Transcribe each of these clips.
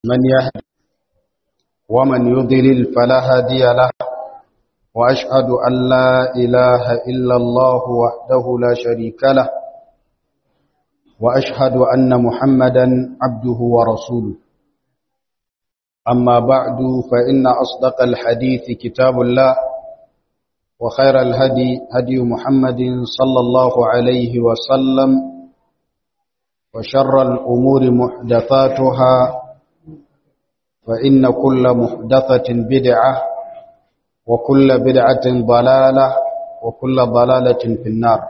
من يهد ومن يضلل فلا هادي له وأشهد أن لا إله إلا الله وحده لا شريك له وأشهد أن محمدا عبده ورسوله أما بعد فإن أصدق الحديث كتاب الله وخير الهدي هدي محمد صلى الله عليه وسلم وشر الأمور محدثاتها فإن كل محدثة بدعة وكل بدعة ضلالة وكل ضلالة في النار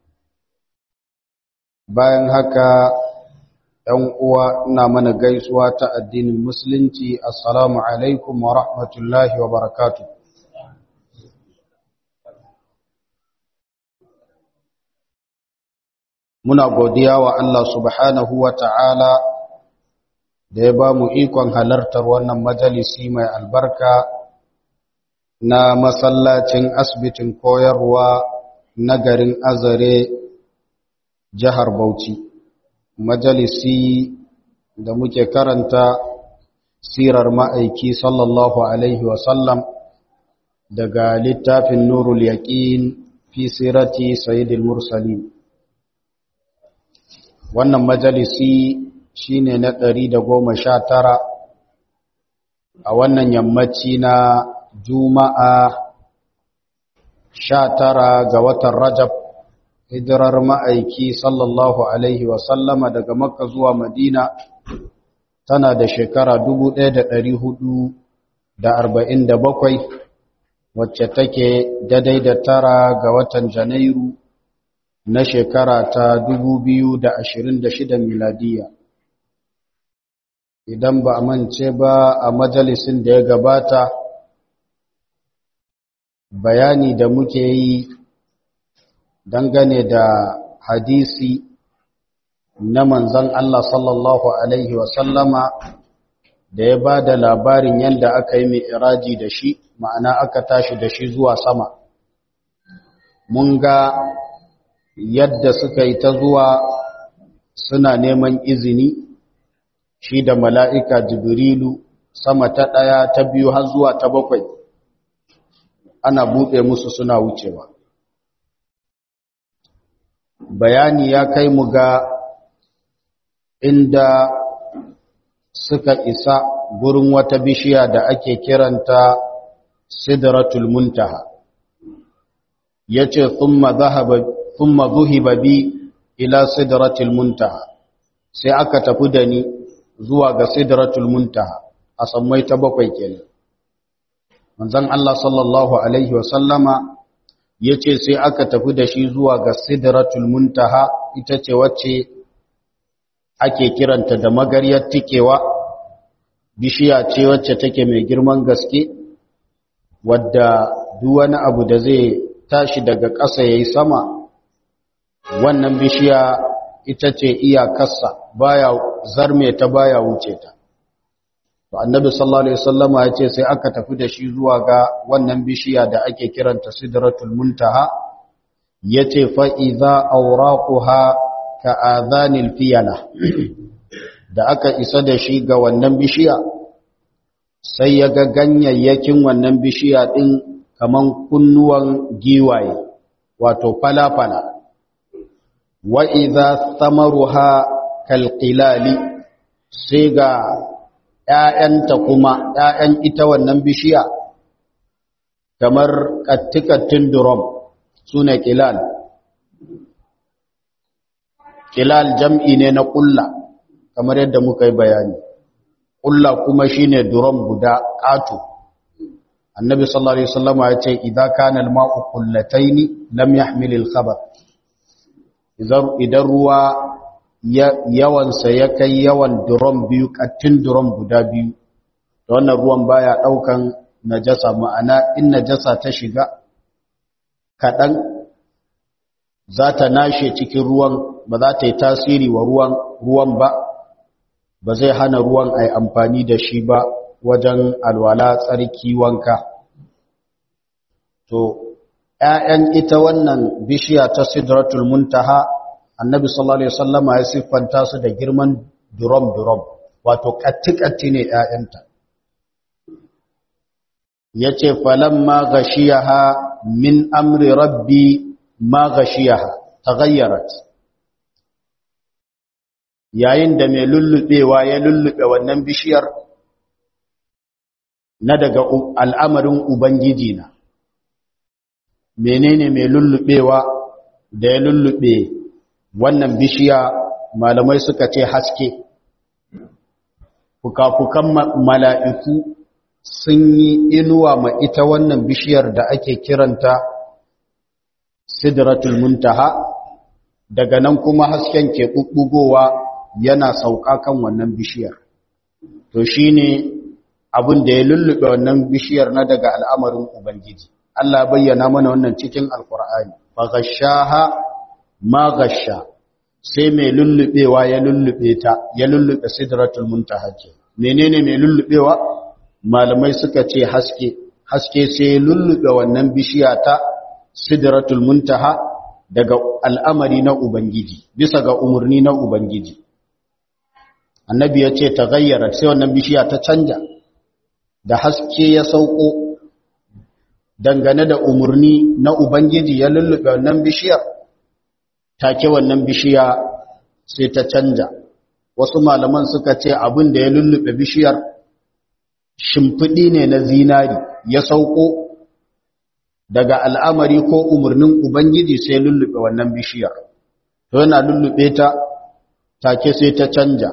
bayan haka ‘yan uwa ina mana gaisuwa ta addinin musulunci assalamu alaikum wa rahmatullahi wa barakatu muna godiya wa Allah subhanahu wa ta'ala da ya ba mu ikon halartar wannan majalisi mai albarka na masallacin asibitin koyarwa na garin azare jihar Bauchi majalisi da muke karanta sirar ma'aiki sallallahu alaihi wasallam daga littafin nurul yaqin fi sirati sayyidil mursalin wannan majalisi shine na ɗari da goma sha tara a wannan yammaci na juma'a sha tara ga watan rajab hijirar ma'aiki sallallahu Alaihi wasallama daga makka zuwa madina tana da shekara bakwai, wacce take daidai da tara ga watan janairu na shekara ta shida miladiya idan ba a mance ba a majalisin da ya gabata bayani da muke yi dangane da hadisi na manzan Allah sallallahu Alaihi wasallama da ya ba da labarin yadda aka yi mai iraji da shi ma'ana aka tashi da shi zuwa sama mun ga yadda suka yi ta zuwa suna neman izini shi da mala'ika jibrilu sama ta ɗaya ta biyu har zuwa ta bakwai ana buɗe musu suna wucewa bayani ya kai mu ga inda suka isa gurin wata bishiya da ake kiranta sidratul muntaha yace thumma dhahaba thumma dhuhiba bi ila sidratul muntaha sai aka tafi da ni zuwa ga sidratul muntaha a sammai ta bakwai kenan manzon Allah sallallahu alaihi wa sallama ya ce sai aka tafi da shi zuwa ga sidratul muntaha ita ce wacce ake kiranta da magaryar tikewa bishiya ce wacce take mai girman gaske wadda duk wani abu da zai tashi daga ƙasa yayi sama wannan bishiya ita ce iyakarsa baya zarme ta baya wuce ta to annabi sallallahu alaihi wasallama ya ce sai aka tafi da shi zuwa ga wannan bishiya da ake kiranta sidratul muntaha yace fa idza awraquha ka adhanil fiyala da aka isa da shi ga wannan bishiya sai ya ga ganyayyakin wannan bishiya din kaman kunnuwan giwaye wato falafala wa idza thamaruha kalqilali sai ga ‘ya'yanta kuma ‘ya'yan ita wannan bishiya kamar ƙattikattun durom su ne ƙilal. Ƙilal jam'i ne na ƙulla kamar yadda muka yi bayani. Ƙulla kuma shi ne durom guda ƙato. Annabi sallallahu Alaihi Wasallama ya ce, "Idan kanal ma'u ƙullatai ni, lam ya hamilil khabar." Idan ruwa yawansa ya kai yawan durom biyu kattin durom guda biyu da wannan ruwan baya daukan najasa ma'ana in najasa ta shiga kaɗan za ta nashe cikin ruwan ba za ta yi tasiri wa ruwan ruwan ba ba zai hana ruwan a yi amfani da shi ba wajen alwala tsarki wanka to ‘ya'yan ita wannan bishiya ta sidratul muntaha annabi sallallahu alaihi wasallama ya siffanta su da girman durom-durom wato katti-katti ne ‘ya'yanta ya ce falamma gashiyaha min amri rabbi ma gashiyaha ta gayyarat yayin da mai lullubewa ya lullube wannan bishiyar na daga al'amarin ubangiji na menene mai lullubewa da ya lullube wannan bishiya malamai suka ce haske fuka-fukan mala'iku sun yi inuwa ma ita wannan bishiyar da ake kiranta sidratul muntaha daga nan kuma hasken ke ɓuɓɓugowa yana sauka kan wannan bishiyar to shine abin da ya lullube wannan bishiyar na daga al'amarin ubangiji Allah bayyana mana wannan cikin alkur'ani fa ghashaha ma ghasha sai mai lullubewa ya lullube ta ya lullube sidratul muntaha ke menene mai lullubewa malamai suka ce haske haske sai lullube wannan bishiya ta sidratul muntaha daga al'amari na ubangiji bisa ga umarni na ubangiji annabi ya ce ta gayyara sai wannan bishiya ta canja da haske ya sauko dangane da umarni na ubangiji ya lullube wannan bishiyar take wannan bishiya sai ta canja wasu malaman suka ce abin da ya lullube bishiyar shimfiɗi ne na zinari ya sauko daga al'amari ko umarnin ubangiji sai lullube wannan bishiyar to yana lullube ta take sai ta canja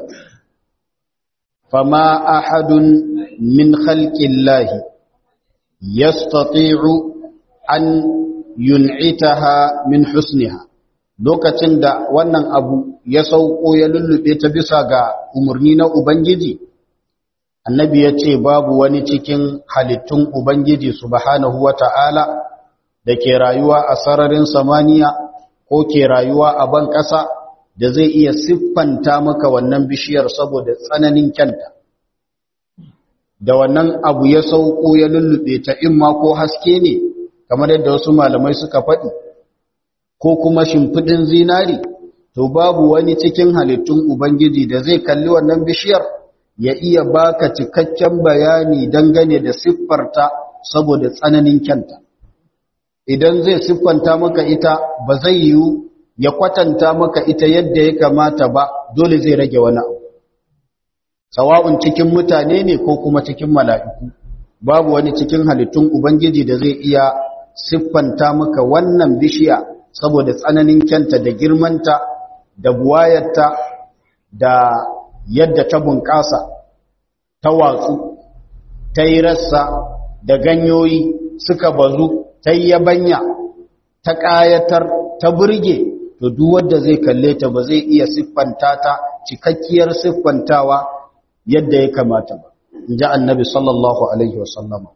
fama ahadun min khalqillahi yastati'u an yun'itaha min husniha lokacin da wannan abu ya sauko ya lullube ta bisa ga umarni na ubangiji annabi ya ce babu wani cikin halittun ubangiji subhanahu wata'ala da ke rayuwa a sararin samaniya ko ke rayuwa a ban ƙasa da zai iya siffanta maka wannan bishiyar saboda tsananin kyanta da wannan abu ya sauko ya lullube ta imma ko haske ne kamar yadda wasu malamai suka faɗi ko kuma shimfiɗin zinari to babu wani cikin halittun ubangiji da zai kalli wannan bishiyar ya iya baka cikakken bayani dangane da siffarta saboda tsananin kyanta idan zai siffanta maka ita ba zai yiwu ya kwatanta maka ita yadda ya kamata ba dole zai rage wani abu sawa'un cikin mutane ne ko kuma cikin mala'iku babu wani cikin halittun ubangiji da zai iya siffanta maka wannan bishiya saboda tsananin kyanta da girmanta da buwayarta da yadda ta bunƙasa ta watsu ta yi rassa da ganyoyi suka bazu ta yi yabanya ta ƙayatar ta burge to duk wanda zai kalle ta ba zai iya siffanta ta cikakkiyar siffantawa yadda ya kamata ba in ji annabi sallallahu alaihi wasallama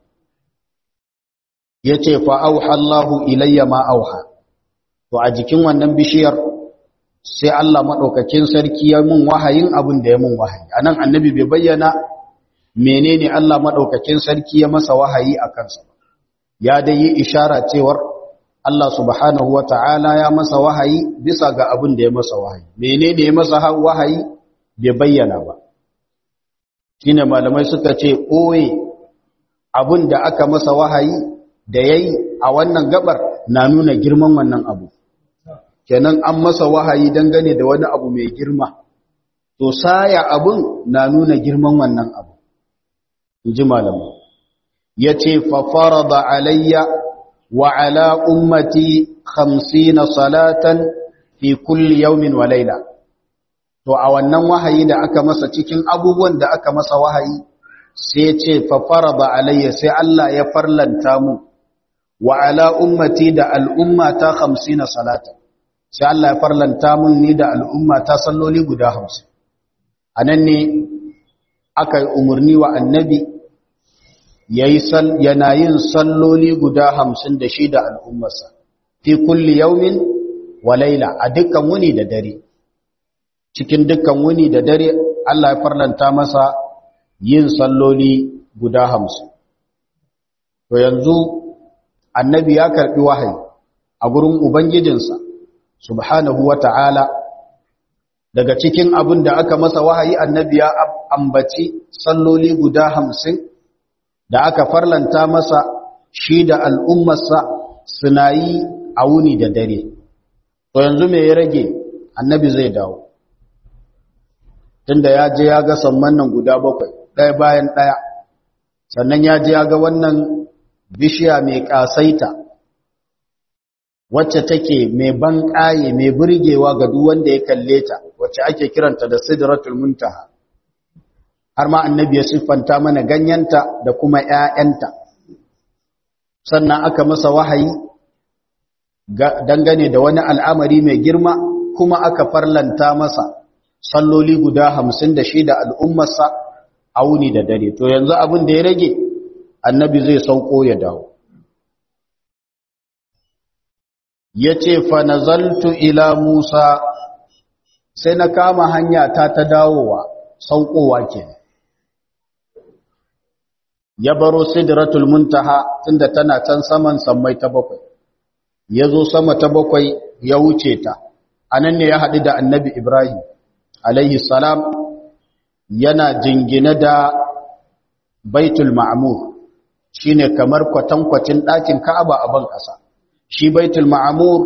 ya ce fa auha Allahu ilayya ma auha to a jikin wannan bishiyar sai Allah maɗaukakin sarki ya mun wahayin abin da ya mun wahayi a nan annabi bai bayyana menene Allah maɗaukakin sarki ya masa wahayi a kansa ya dai yi ishara cewar Allah subhanahu wa ta'ala ya masa wahayi bisa ga abin da ya masa wahayi menene ya masa wahayi bai bayyana ba shine malamai suka ce ɓoye abin da aka masa wahayi da ya yi a wannan gabar na nuna girman wannan abu kenan an masa wahayi dangane da wani abu mai girma to saya abun na nuna girman wannan abu inji malamu yace fa farada alayya wa ala ummati 50 salatan fi kulli yawmin wa layla to a wannan wahayi da aka masa cikin abubuwan da aka masa wahayi sai ce fa farada alayya sai Allah ya farlanta mu wa ala ummati da al'ummata 50 salatan sai Allah ya farlanta mun ni da al'umma ta salloli guda hamsin a nan ne aka yi umarni wa annabi yana yin salloli guda hamsin da shi da al'ummarsa fi kulli yaumin wa laila a dukkan wuni da dare cikin dukkan wuni da dare Allah ya farlanta masa yin salloli guda hamsin to yanzu annabi ya karɓi wahayi a gurin ubangijinsa subhanahu wa ta'ala daga cikin abin da aka masa wahayi annabi ya ambaci salloli guda hamsin da aka farlanta masa shi da al'ummarsa suna yi a wuni da dare to yanzu me ya rage annabi zai dawo tunda ya je ya ga samman nan guda bakwai ɗaya bayan ɗaya sannan ya je ya ga wannan bishiya mai ƙasaita wacce take mai ban ƙaye mai burgewa ga duk wanda ya kalle ta wacce ake kiranta da sidratul muntaha har ma annabi ya siffanta mana ganyenta da kuma ƴaƴanta sannan aka masa wahayi dangane da wani al'amari mai girma kuma aka farlanta masa salloli guda hamsin da shi da al'ummarsa a wuni da dare to yanzu abin da ya rage annabi zai sauko ya dawo ya ce fanazaltu ila musa sai na kama hanya ta ta dawowa saukowa ke ya baro sidratul muntaha tunda tana can saman sammai ta bakwai ya zo sama ta bakwai ya wuce ta anan ne ya haɗu da annabi ibrahim alaihi salam yana jingine da baitul ma'amur shine kamar kwatankwacin ɗakin ka'aba a ban ƙasa shi baitul ma'amur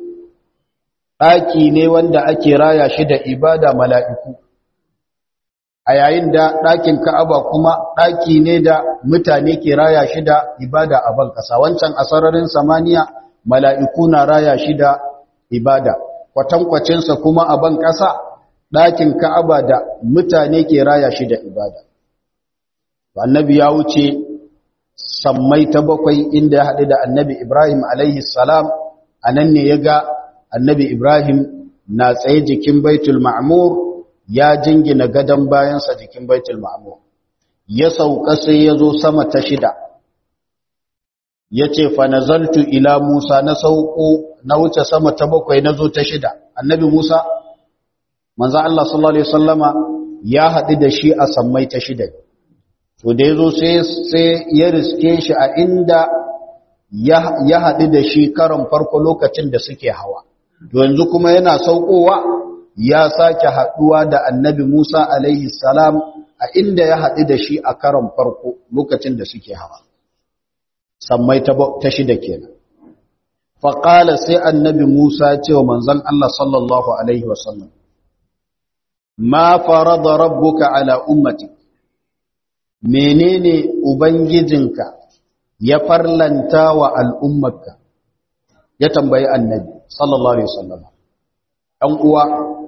ɗaki ne wanda ake raya shi da ibada mala'iku a yayin da ɗakin ka'aba kuma ɗaki ne da mutane ke raya shi da ibada a ban ƙasa wancan a sararin samaniya mala'iku na raya shi da ibada kwatankwacinsa kuma a ban ƙasa ɗakin ka'aba da mutane ke raya shi da ibada annabi ya wuce sammai ta bakwai inda ya haɗu da annabi ibrahim alaihi salam a nan ne ya ga annabi ibrahim na tsaye jikin baitul ma'amur ya jingina gadon bayansa jikin baitul ma'amur ya sauka sai ya zo sama ta shida ya ce fa nazaltu ila musa na sauko na wuce sama ta bakwai na zo ta shida annabi musa manzo Allah sallallahu alaihi wasallama ya haɗu da shi a sammai ta shida to da yazo sai sai ya riske shi a inda ya haɗu da shi karon farko lokacin da suke hawa to yanzu kuma yana saukowa ya sake haɗuwa da annabi Musa alaihi salam a inda ya haɗu da shi a karon farko lokacin da suke hawa sammai ta shida kenan faƙala sai annabi Musa ce wa manzon Allah sallallahu alaihi wasallam ma farada rabbuka ala ummati menene ubangijinka ya farlanta wa al'ummarka ya tambayi annabi sallallahu alaihi wasallam ɗan uwa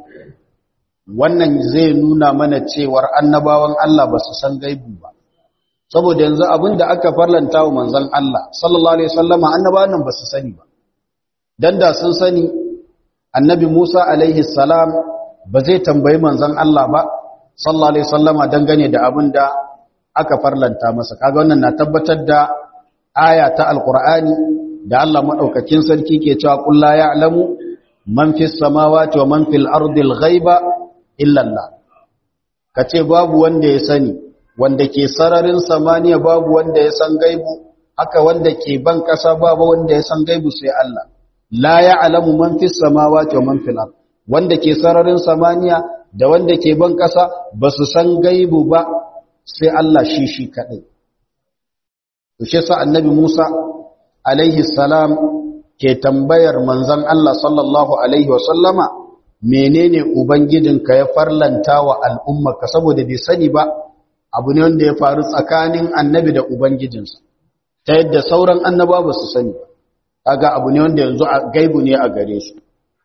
wannan zai nuna mana cewar annabawan Allah ba su san gaibu ba saboda yanzu abinda aka farlanta wa manzon Allah sallallahu alaihi wasallam annabawan nan ba su sani ba dan da sun sani annabi Musa alaihi salam ba zai tambayi manzon Allah ba sallallahu alaihi wasallama dangane da abin da aka farlanta masa kaga wannan na tabbatar da aya ta alqur'ani da Allah madaukakin sarki ke cewa qul la ya'lamu man fis samawati wa man fil ardi al-ghaiba illa Allah kace babu wanda ya sani wanda ke sararin samaniya babu wanda ya san gaibu haka wanda ke ban kasa babu wanda ya san gaibu sai Allah la ya'lamu man fis samawati wa man fil ardi wanda ke sararin samaniya da wanda ke ban ƙasa ba su san gaibu ba sai Allah shi shi kaɗai. Tushe sa annabi Musa alaihi salam ke tambayar manzan Allah sallallahu alaihi wasallama menene Ubangijinka ya farlanta wa al'ummarka saboda bai sani ba abu ne wanda ya faru tsakanin annabi da Ubangijinsa ta yadda sauran annaba ba su sani ba. Kaga abu ne wanda yanzu a gaibu ne a gare su.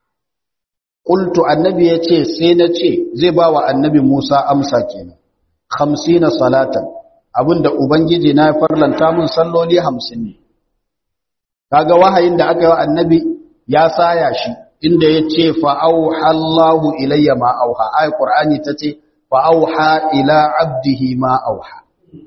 Ƙultu annabi ya ce sai na ce zai ba wa annabi Musa amsa kenan, hamsina salatan, abinda Ubangiji na ya farlanta mun salloli hamsin ne. Kaga wahayin da aka yi wa annabi ya saya shi, inda ya ce fa'auha Allahu ilayya ma'auha, ai, Ƙur'ani ta ce fa'auha ila abdihi ma'auha.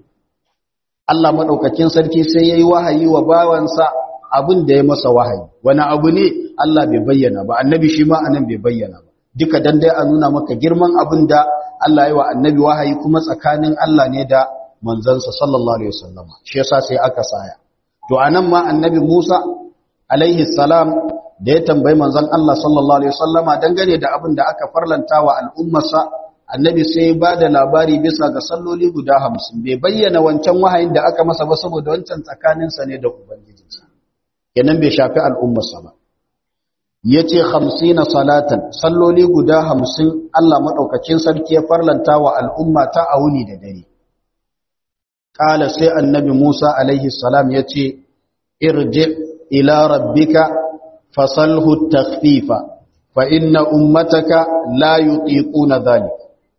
Allah maɗaukakin sarki sai ya yi wahayi wa bawansa abin da ya masa wahayi wani abu ne Allah bai bayyana ba annabi shi ma anan bai bayyana ba duka dan dai a nuna maka girman abin da Allah ya wa annabi wahayi kuma tsakanin Allah ne da manzansa sallallahu alaihi wasallam shi yasa sai aka saya to anan ma annabi Musa alaihi salam da ya tambayi manzon Allah sallallahu alaihi wasallama dangane da abin da aka farlanta wa al'ummarsa annabi sai ba da labari bisa ga salloli guda hamsin bai bayyana wancan wahayin da aka masa ba saboda wancan tsakaninsa ne da ubangijinsa kenan bai shafi al'ummarsa ba ya ce hamsina salatan salloli guda hamsin Allah maɗaukakin sarki ya farlanta wa al'umma ta a wuni da dare ƙala sai annabi musa alaihi salam ya ce irji ila rabbika fasalhu takfifa fa inna ummataka la yutiquna dhalik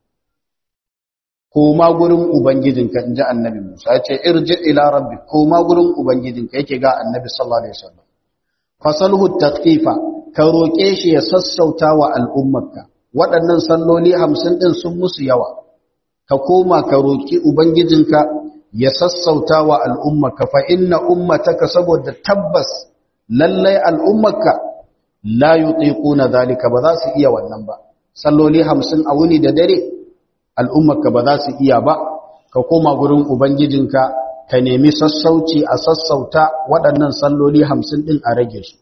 koma gurin ubangijinka inji annabi Musa ya ce irji ila rabbi koma gurin ubangijinka yake ga annabi sallallahu alaihi wasallam fasalhu takfifa ka roke shi ya sassauta wa al'ummarka waɗannan salloli 50 din sun musu yawa ka koma ka roki ubangijinka ya sassauta wa al'ummarka fa inna ummataka saboda tabbas lallai al'ummarka la yutiquna zalika ba za su iya wannan ba salloli 50 a wuni da dare al'ummarka ba za su iya ba ka koma gurin ubangijinka ka nemi sassauci a sassauta waɗannan salloli 50 din a rage su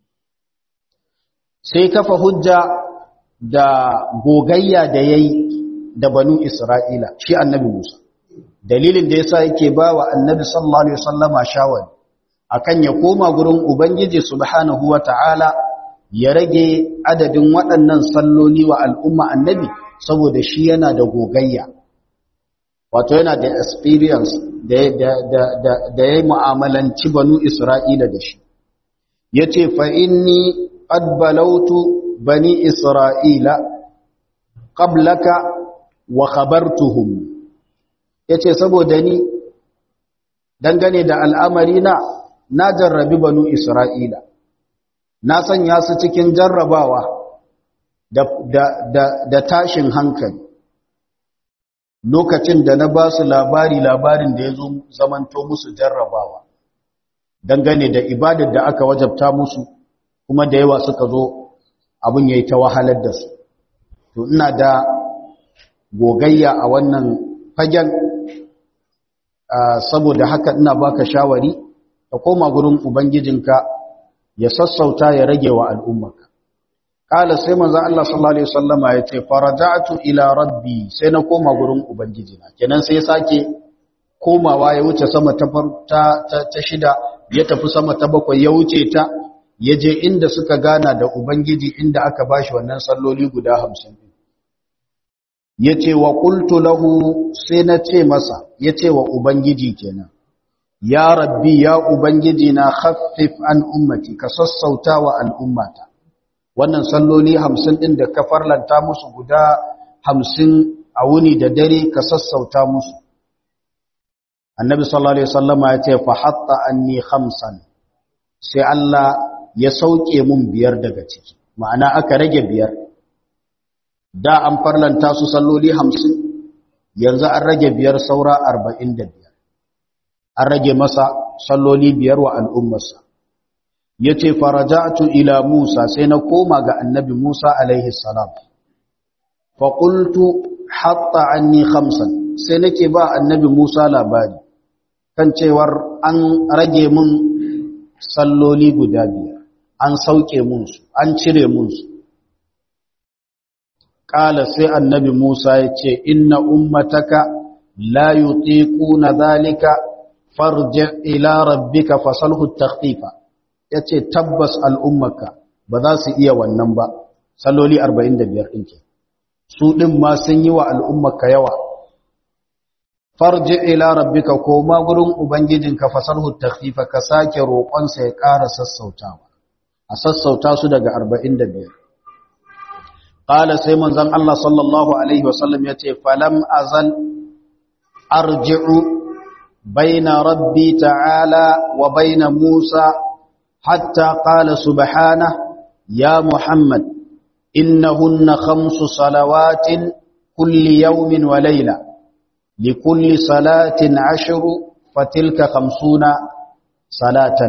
sai kafa hujja da gogayya da yayi da banu Isra'ila shi annabi Musa dalilin da yasa yake ba wa annabi sallallahu alaihi wasallama shawari akan ya koma gurin ubangiji subhanahu wata'ala ya rage adadin waɗannan salloli wa al'umma annabi saboda shi yana da gogayya wato yana da experience da da ya mu'amalanci banu isra'ila da shi yace fa inni qad balautu bani isra'ila qablaka wa khabartuhum yace saboda ni dangane da al'amari na na jarrabi banu Isra'ila, na sanya su cikin jarrabawa da, da, da, da tashin hankali, lokacin da na ba su labari labarin da ya zo zamanto musu jarrabawa, dangane da ibadar da aka wajabta musu kuma da yawa suka zo abin ya yi ta wahalar da su. To, ina da gogayya a wannan fagen, saboda haka ina baka shawari, ka koma gurin ubangijinka ya sassauta ya rage wa al'ummarka kala sai manzon Allah sallallahu alaihi wasallama ya ce faraja'tu ila rabbi sai na koma gurin ubangijina kenan sai ya sake komawa ya wuce sama ta ta, ta, shida ya tafi sama ta bakwai ya wuce ta ya je inda suka gana da ubangiji inda aka bashi wannan salloli guda 50 yace wa qultu lahu sai na ce masa yace wa ubangiji kenan ya rabbi ya ubangiji na khaffif an ummati ka sassauta wa al'ummata wannan salloli hamsin ɗin da ka farlanta musu guda hamsin a wuni da dare ka sassauta musu annabi sallallahu alaihi wasallama ya ce fa hatta anni khamsan sai Allah ya sauke mun biyar daga ciki ma'ana aka rage biyar da an farlanta su salloli hamsin yanzu an rage biyar saura arba'in da biyar an rage masa salloli biyar wa al'ummarsa ya ce faraja'atu ila Musa sai na koma ga annabi Musa alaihi salam faƙultu hatta anni khamsan sai nake ba annabi Musa labari kan cewar an rage mun salloli guda biyar an sauke munsu an cire munsu ƙala sai annabi Musa ya ce inna ummataka la yutiquna dhalika farji ila rabbika fasalhu takhfifa yace tabbas al'ummaka ba za su iya wannan ba salloli 45 din ke su din ma sun yi wa al'ummaka yawa farji ila rabbika ko ma gurin ubangijinka fasalhu takhfifa ka sake roƙon sa ya ƙara sassautawa a sassauta su daga 45 qala sai manzon Allah sallallahu alaihi wasallam yace falam azal arji'u بين ربي تعالى وبين موسى حتى قال سبحانه يا محمد إنهن خمس صلوات كل يوم وليلة لكل صلاة عشر فتلك خمسون صلاة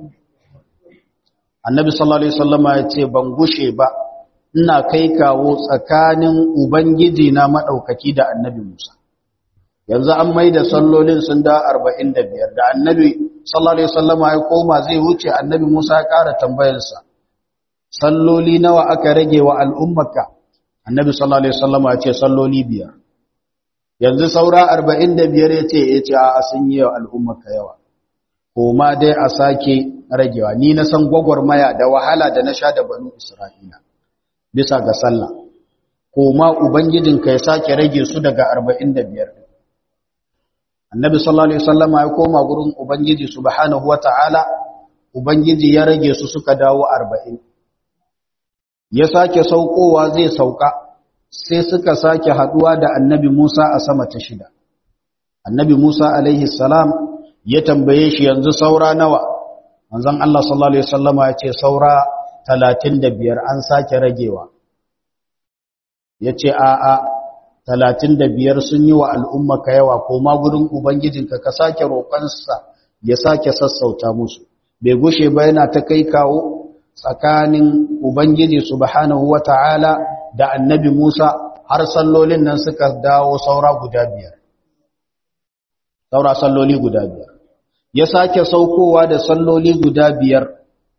النبي صلى الله عليه وسلم يقول بنغشي با ina kai kawo tsakanin ubangiji na madaukaki da annabi Musa yanzu an mai da sallolin sun da arba'in da biyar da annabi sallallahu alaihi wasallama ya koma zai wuce annabi musa ya ƙara tambayarsa salloli nawa aka rage wa al'ummarka annabi sallallahu alaihi wasallam ya ce salloli biyar yanzu saura 45 ya ce ya ce a sun yi wa al'ummarka yawa koma dai a sake ragewa ni na san gwagwarmaya da wahala da na sha da banu isra'ila bisa ga sallah koma ubangijinka ya sake rage su daga 45 annabi sallallahu alaihi wasallam ya koma gurin ubangiji subhanahu wataala ubangiji ya rage su suka dawo 40 ya sake saukowa zai sauka sai suka sake haduwa da annabi Musa a sama ta shida annabi Musa alaihi salam ya tambaye shi yanzu saura nawa manzon Allah sallallahu alaihi wasallama ya ce saura 35 an sake ragewa yace a a 35 sun yi wa al'umma ka yawa ko ma gurin ubangijinka ka sake roƙonsa ya sake sassauta musu bai gushe ba yana ta kai kawo tsakanin ubangiji subhanahu wata'ala da annabi Musa har sallolin nan suka dawo saura guda biyar saura salloli guda biyar ya sake saukowa da salloli guda biyar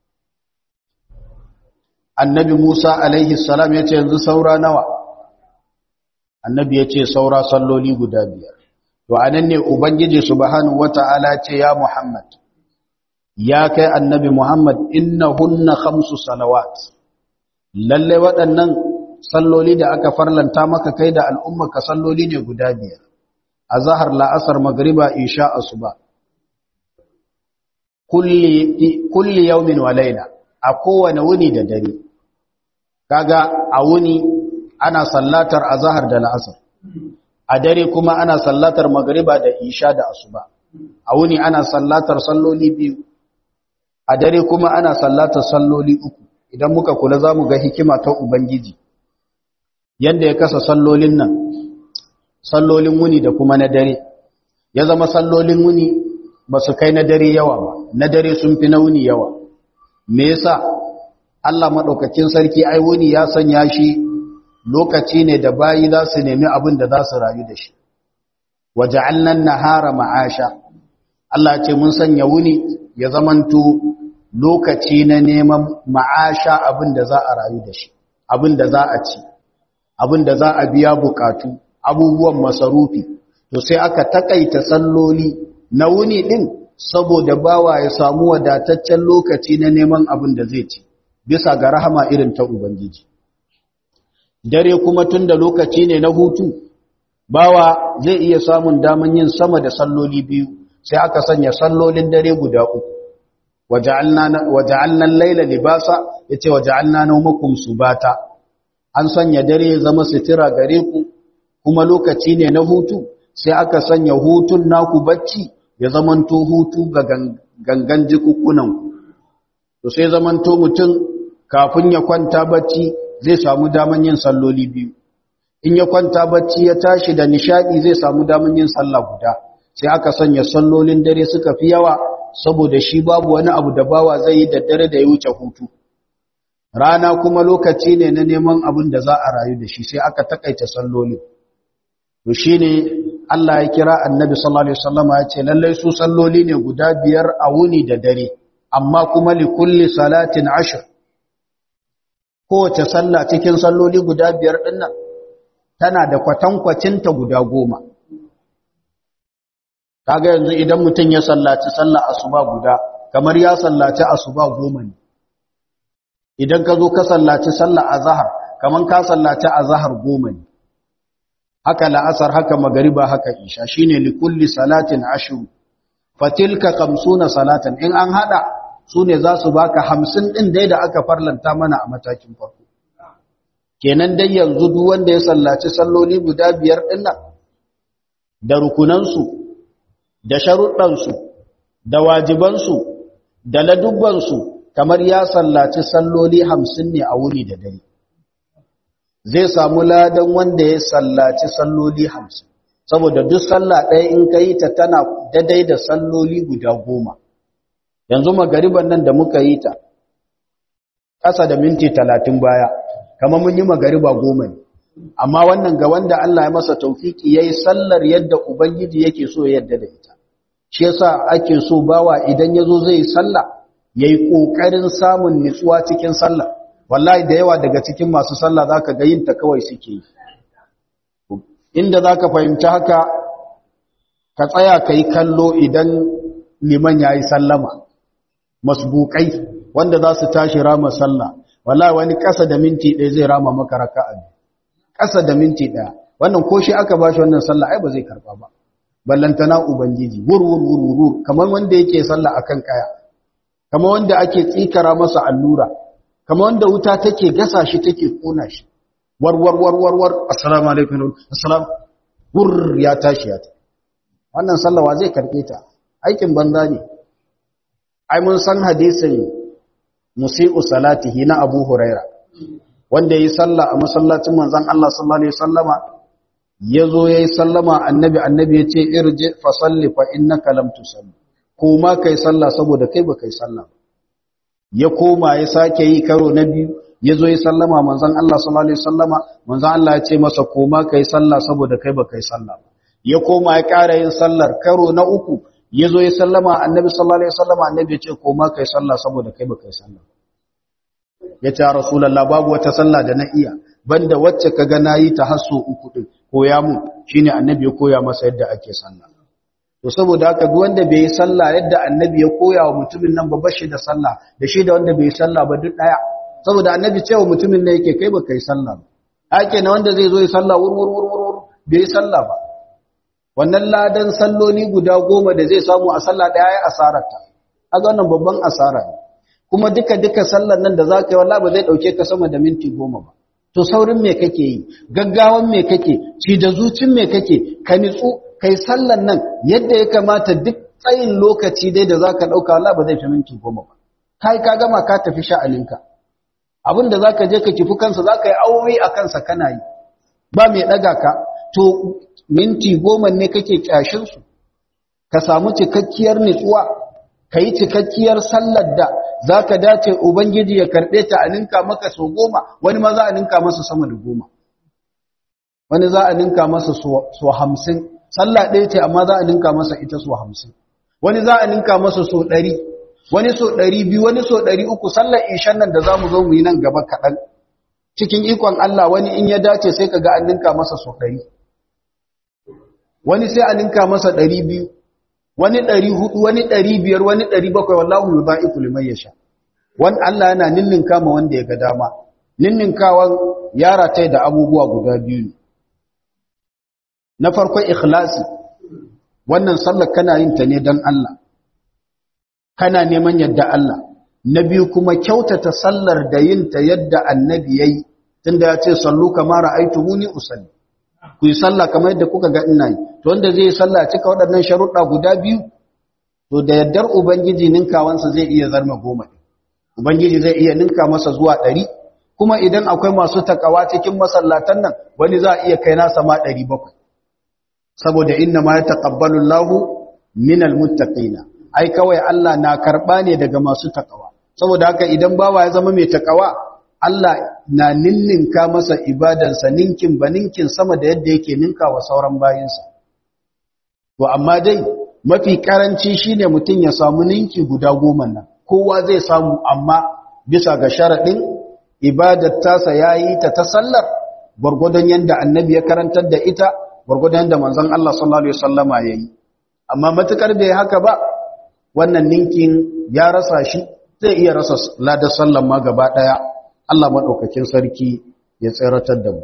annabi Musa alaihi salam ya ce yanzu saura nawa annabi ya ce saura salloli guda biyar to anan ne ubangiji subhanahu wata'ala ce ya Muhammad ya kai annabi Muhammad innahunna khamsu salawat lalle waɗannan salloli da aka farlanta maka kai da al'umma ka salloli ne guda biyar azhar la'asar magriba isha asuba kulli kulli yawmin wa layla a kowane wuni da dare kaga a wuni ana sallatar azhar da la'asar a dare kuma ana sallatar magriba da isha da asuba a wuni ana sallatar salloli biyu a dare kuma ana sallatar salloli uku idan muka kula zamu ga hikima ta ubangiji yanda ya kasa sallolin nan sallolin wuni da kuma na dare ya zama sallolin wuni ba su kai na dare yawa ba na dare sun fi na wuni yawa me yasa Allah madaukakin sarki ai wuni ya sanya shi lokaci ne da bayi za su nemi abin da za su rayu da shi waja'alna nahara ma'asha Allah ce mun sanya wuni ya zamanto lokaci na neman ma'asha abin da za a rayu da shi abin da za a ci abin da za a biya bukatu abubuwan masarufi to sai aka takaita salloli na wuni din saboda bawa ya samu wadataccen lokaci na neman abin da zai ci bisa ga rahama irin ta ubangiji dare kuma tun da lokaci ne na hutu bawa zai iya samun daman yin sama da salloli biyu sai aka sanya sallolin dare guda uku waja'alna al-laila libasa yace waja'alna nawmakum subata an sanya dare zama sitira gare ku kuma lokaci ne na hutu sai aka sanya hutun naku bacci ya zamanto hutu ga gangan jikukunan to sai zamanto mutum kafin ya kwanta bacci zai samu daman yin salloli biyu in ya kwanta bacci ya tashi da nishadi zai samu daman yin sallah guda sai aka sanya sallolin dare suka fi yawa saboda shi babu wani abu da bawa zai yi da dare da ya wuce hutu rana kuma lokaci ne na neman abin da za a rayu da shi sai aka takaita sallolin to shine Allah ya kira annabi sallallahu alaihi wasallam ya ce lallai su salloli ne guda biyar a wuni da dare amma kuma li kulli salatin ashr kowace sallah cikin salloli guda biyar dinnan tana da kwatankwacinta guda goma kaga yanzu idan mutum ya sallaci sallah asuba guda kamar ya sallaci asuba goma ne idan ka zo ka sallaci sallah azhar kamar ka sallaci azhar goma ne haka la'asar haka magariba haka isha shine li kulli salatin ashru fatilka 50 salatan in an hada sune za su baka 50 din dai da aka farlanta mana a matakin farko kenan dai yanzu duk wanda ya sallaci salloli guda biyar din nan da rukunansu da sharuɗansu da wajibansu da ladubbansu kamar ya sallaci salloli hamsin ne a wuni da dare zai samu ladan wanda ya sallaci salloli hamsin saboda duk sallah ɗaya in ka yi ta tana daidai da salloli guda goma yanzu magariban nan da muka yi ta ƙasa da minti talatin baya kamar mun yi magariba goma ne amma wannan ga wanda Allah ya masa taufiki yayi sallar yadda ubangiji yake so ya yadda da ita shi yasa ake so bawa idan yazo zai sallah yayi kokarin samun nutsuwa cikin sallah wallahi da yawa daga cikin masu sallah zaka ga yin ta kawai suke yi inda zaka fahimci haka ka tsaya kai kallo idan liman yayi sallama masbukai wanda za su tashi rama sallah wallahi wani kasa da minti ɗaya zai rama maka raka'a kasa da minti ɗaya wannan ko shi aka bashi wannan sallah ai ba zai karba ba ballantana ubangiji wur wur wur wur kamar wanda yake sallah akan kaya kamar wanda ake tsikara masa allura kamar wanda wuta take gasa shi take kona shi war war war war war assalamu alaikum assalam wur ya tashi ya ta wannan sallah wa zai karbe ta aikin banza ne ai mun san hadisin musi'u salatihi na Abu Huraira wanda yi sallah a masallacin manzon Allah sallallahu alaihi wasallama yazo yayi sallama annabi annabi yace irji fa salli fa innaka lam tusalli koma kai sallah saboda kai ba kai sallah ya koma ya sake yi karo na biyu yazo yayi sallama manzon Allah sallallahu alaihi wasallama manzon Allah ya ce masa koma kai sallah saboda kai ba kai sallah ya koma ya ƙara yin sallar karo na uku ya zo ya sallama annabi sallallahu alaihi wasallam annabi ya ce koma kai sallah saboda kai baka yi sallah ya ce rasulullah babu wata sallah da na iya banda wacce kaga nayi ta hasso uku din koya mu shine annabi ya koya masa yadda ake sallah to saboda haka duk wanda bai yi sallah yadda annabi ya koya wa mutumin nan ba bashi da sallah da shi da wanda bai yi sallah ba duk daya saboda annabi cewa mutumin ne yake kai baka yi sallah ba ake na wanda zai zo yi sallah wur wur wur wur bai yi sallah ba wannan ladan salloli guda goma da zai samu a sallah ɗaya ya asararta a wannan babban asara ne kuma duka-duka sallar nan da za ka yi wallah ba zai ɗauke ka sama da minti goma ba to saurin me kake yi gaggawan me kake ci da zucin me kake ka nitsu kai sallar nan yadda ya kamata duk tsayin lokaci dai da za ka ɗauka wallah ba zai fi minti goma ba kai ka gama ka tafi sha'aninka abin da za ka je ka kifi kansa za ka yi aure a kansa kana yi ba mai ɗaga ka to minti goma ne kake kyashinsu ka samu cikakkiyar nutsuwa ka yi cikakkiyar sallar da za ka dace ubangiji ya karɓe ta a ninka maka so goma wani ma za a ninka masa sama da goma wani za a ninka masa so hamsin sallah ɗaya ce amma za a ninka masa ita so hamsin wani za a ninka masa so ɗari wani so ɗari biyu wani so ɗari uku sallar ishan nan da za mu zo mu yi nan gaba kaɗan cikin ikon Allah wani in ya dace sai ka ga an ninka masa so ɗari wani sai a ninka masa ɗari biyu wani ɗari hudu wani ɗari biyar wani ɗari bakwai wallahu yi za'iku liman ya sha wani Allah yana ninninka ma wanda ya ga dama ninninkawan yara ta da abubuwa guda biyu ne na farkon ikhlasi wannan sallar kana yin ta ne don Allah kana neman yadda Allah na biyu kuma kyautata sallar da yin ta yadda annabi ya yi tunda ya ce sallu kamar ra'aitumuni usalli ku yi sallah kamar yadda kuka ga ina yi to wanda zai yi sallah cika waɗannan sharuɗa guda biyu to da yaddar ubangiji ninkawansa zai iya zarma goma ubangiji zai iya ninka masa zuwa ɗari kuma idan akwai masu takawa cikin masallatan nan wani za a iya kai nasa ma ɗari bakwai saboda inna ma ya taƙabbalu lahu minal muttaqina ai kawai Allah na karɓa ne daga masu takawa saboda haka idan bawa ya zama mai takawa Allah na ninninka masa ibadansa ninkin ba ninkin sama da yadda yake ninka wa sauran bayinsa. To, amma dai mafi karanci shi ne mutum ya samu ninki guda goma nan, kowa zai samu amma bisa ga sharaɗin ibadar tasa ya yi ta ta sallar gwargwadon yadda annabi ya karantar da ita, gwargwadon yadda manzon Allah sallallahu Alaihi wasallama ya yi. Amma matuƙar bai haka ba, wannan ninkin ya rasa shi, zai iya rasa ladar sallan ma gaba ɗaya. Allah maɗaukakin sarki ya tseratar da mu.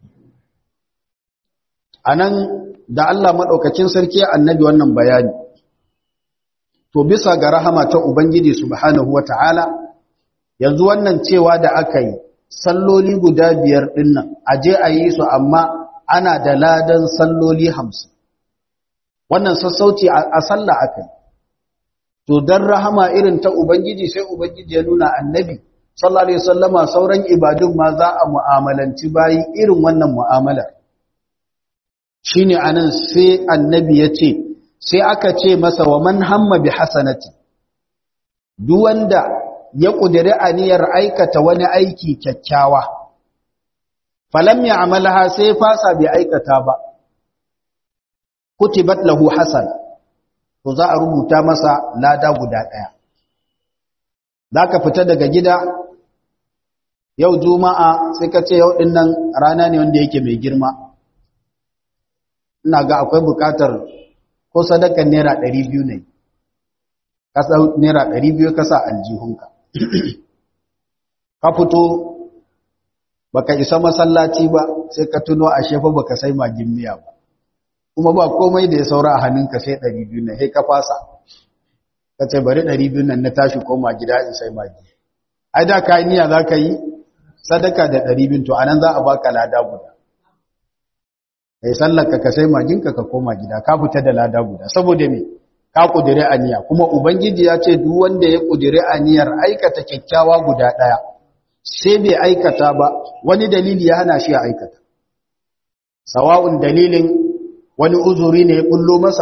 A nan da Allah maɗaukakin sarki ya annabi wannan bayani, to bisa ga rahama ta Ubangiji Subhanahu wa ta'ala, yanzu wannan cewa da aka yi, salloli guda biyar ɗinnan, a je a yi su amma ana da ladan salloli hamsin. Wannan sassauci a sallah aka yi. To, don rahama irin ta Ubangiji sai Ubangiji ya nuna annabi. sallallahu alaihi wasallama sauran ibadun ma za a mu'amalanci bayi irin wannan mu'amalar shine anan sai annabi ya ce sai aka ce masa wa man hamma bi hasanati duk wanda ya kudiri aniyar aikata wani aiki kyakkyawa falam ya'malha sai fasa bai aikata ba kutibat lahu hasana to za a rubuta masa lada guda daya zaka fita daga gida yau juma'a sai ka ce yau din nan rana ne wanda yake mai girma ina ga akwai bukatar ko sadakan naira ɗari biyu ne ka sa naira ɗari biyu ka sa aljihunka ka fito baka isa masallaci ba sai ka tuno a shefa baka sai magin miya ba kuma ba komai da ya saura a hannunka sai ɗari biyu ne sai ka fasa ka ce bari ɗari biyu nan na tashi koma gida in sai magi ai da ka niyya za ka yi sadaka da ɗari biyu to anan za a baka lada guda kai sallaka ka sai maginka ka koma gida ka fita da lada guda saboda me ka kudire aniya kuma ubangiji ya ce duk wanda ya kudire aniyar aikata kyakkyawa guda ɗaya sai bai aikata ba wani dalili ya hana shi ya aikata sawa'un dalilin wani uzuri ne ya bullo masa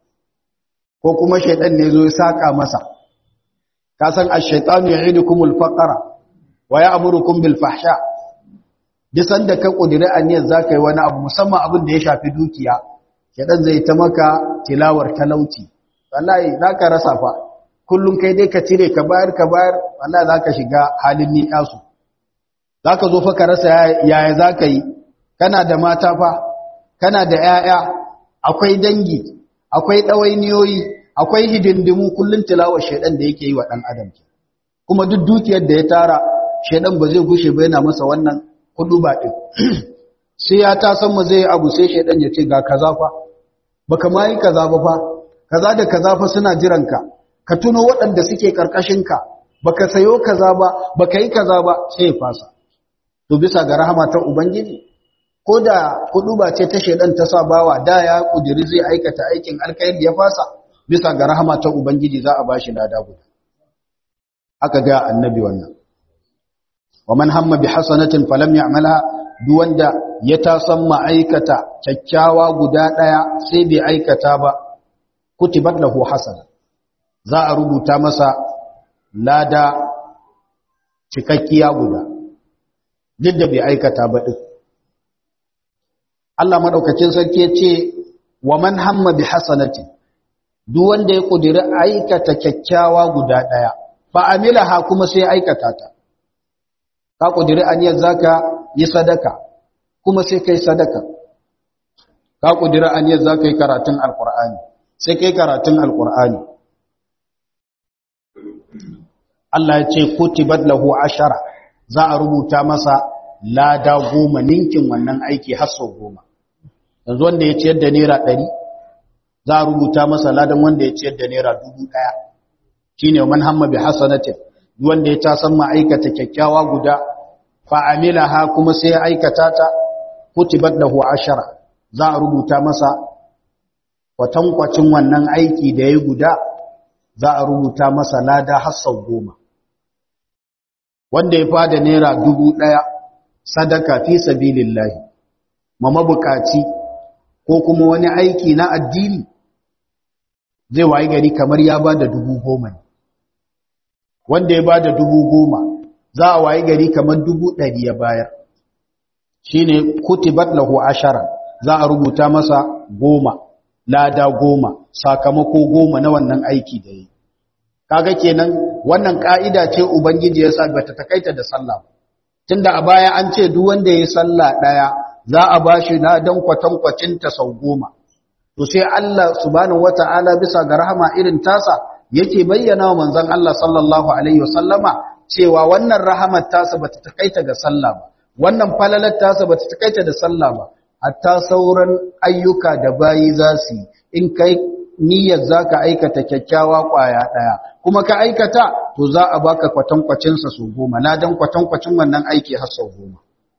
ko kuma shaidan ne zo ya saka masa ka san ash-shaytanu ya'idukumul faqra wa ya'murukum bil fahsha disan da ka kudiri aniyar zaka yi wani abu musamman abin da ya shafi dukiya shaidan zai ta maka tilawar talauci wallahi zaka rasa fa kullun kai dai ka cire ka bayar ka bayar wallahi zaka shiga halin ni'asu zaka zo fa ka rasa yaya zaka yi kana da mata fa kana da 'ya'ya akwai dangi akwai ɗawainiyoyi akwai hidindimu kullum tilawar shaidan da yake yi wa ɗan adam kuma duk dukiyar da ya tara shaidan ba zai gushe ba yana masa wannan kudu ba ɗin sai ya ta san mu zai abu sai shaidan ya ce ga kaza fa baka ma yi kaza ba fa kaza da kaza fa suna jiranka ka tuno waɗanda suke ƙarƙashinka baka sayo kaza ba baka yi kaza ba sai ya fasa to bisa ga rahama ta ubangiji ko da ba ce ta shaidan ta sa bawa da ya kudiri zai aikata aikin alkhairi ya fasa bisa ga rahama ta ubangiji za a bashi lada guda aka ga annabi wannan wa man hamma bi hasanatin falam ya'malha duk wanda ya tasan ma'aikata kyakkyawa guda daya sai bai aikata ba kutibat lahu hasana za a rubuta masa lada cikakkiya guda duk da bai aikata ba din Allah madaukakin sarki ya ce wa man hamma bi hasanati duk wanda ya kudiri aikata kyakkyawa guda daya fa amilaha kuma sai aikata ta ka kudiri aniyar zaka yi sadaka kuma sai kai sadaka ka kudiri aniyar zaka yi karatun alqur'ani sai kai karatun alqur'ani Allah ya ce kutibat lahu ashara za a rubuta masa lada goma ninkin wannan aiki har sau goma yanzu wanda ya ciyar da naira ɗari za a rubuta masa ladan wanda ya ciyar da naira dubu ɗaya shi ne man hamma bi hasanatin wanda ya tasan ma'aikata kyakkyawa guda fa'amila ha kuma sai ya aikata ta kutibat lahu ashara za a rubuta masa kwatankwacin wannan aiki da ya guda za a rubuta masa lada har sau goma wanda ya fada naira dubu ɗaya sadaka fi sabilillahi ma mabukaci ko kuma wani aiki na addini zai wayi gari kamar ya ba da dubu goma ne wanda ya ba da dubu goma za a wayi gari kamar dubu ɗari ya bayar shi ne kutibat lahu ashara za a rubuta masa goma lada goma sakamako goma na wannan aiki da yi kaga kenan wannan ka'ida ce ubangiji ya sa bata takaita da sallah tunda a baya an ce duk wanda ya sallah daya za a bashi ladan kwatankwacin ta sau goma to sai Allah subhanahu wata'ala bisa ga rahama irin tasa yake bayyana wa manzon Allah sallallahu alaihi wasallama cewa wannan rahamar tasa bata takaita ga sallah ba wannan falalar tasa bata takaita da sallah ba hatta sauran ayyuka da bayi za su in kai niyyar zaka aikata kyakkyawa kwaya daya kuma ka aikata to za a baka kwatankwacin sa su goma ladan kwatankwacin wannan aiki har sau goma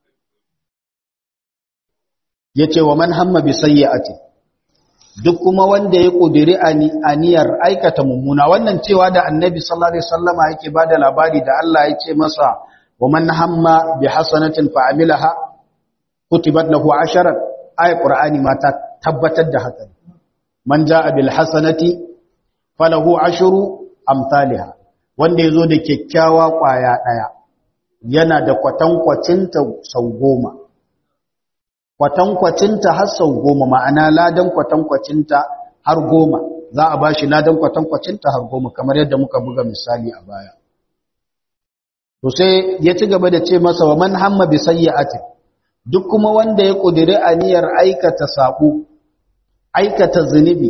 yace wa man hamma bi sayyi'ati duk kuma wanda ya kudiri aniyar aikata mummuna wannan cewa da annabi sallallahu alaihi wasallama yake bada labari da Allah ya ce masa wa man hamma bi hasanatin fa amilaha kutibat lahu asharan ay qur'ani ma ta tabbatar da haka man jaa bil hasanati falahu ashru amsalha wanda yazo da kyakkyawa kwaya daya yana da kwatankwacinta sau goma kwatankwacinta har sau goma ma'ana ladan kwatankwacinta har goma za a ba shi ladan kwatankwacinta har goma kamar yadda muka buga misali a baya to sai ya ci gaba da ce masa wa man hamma bi sayyi'atin duk kuma wanda ya kudiri aniyar aikata sako aikata zunubi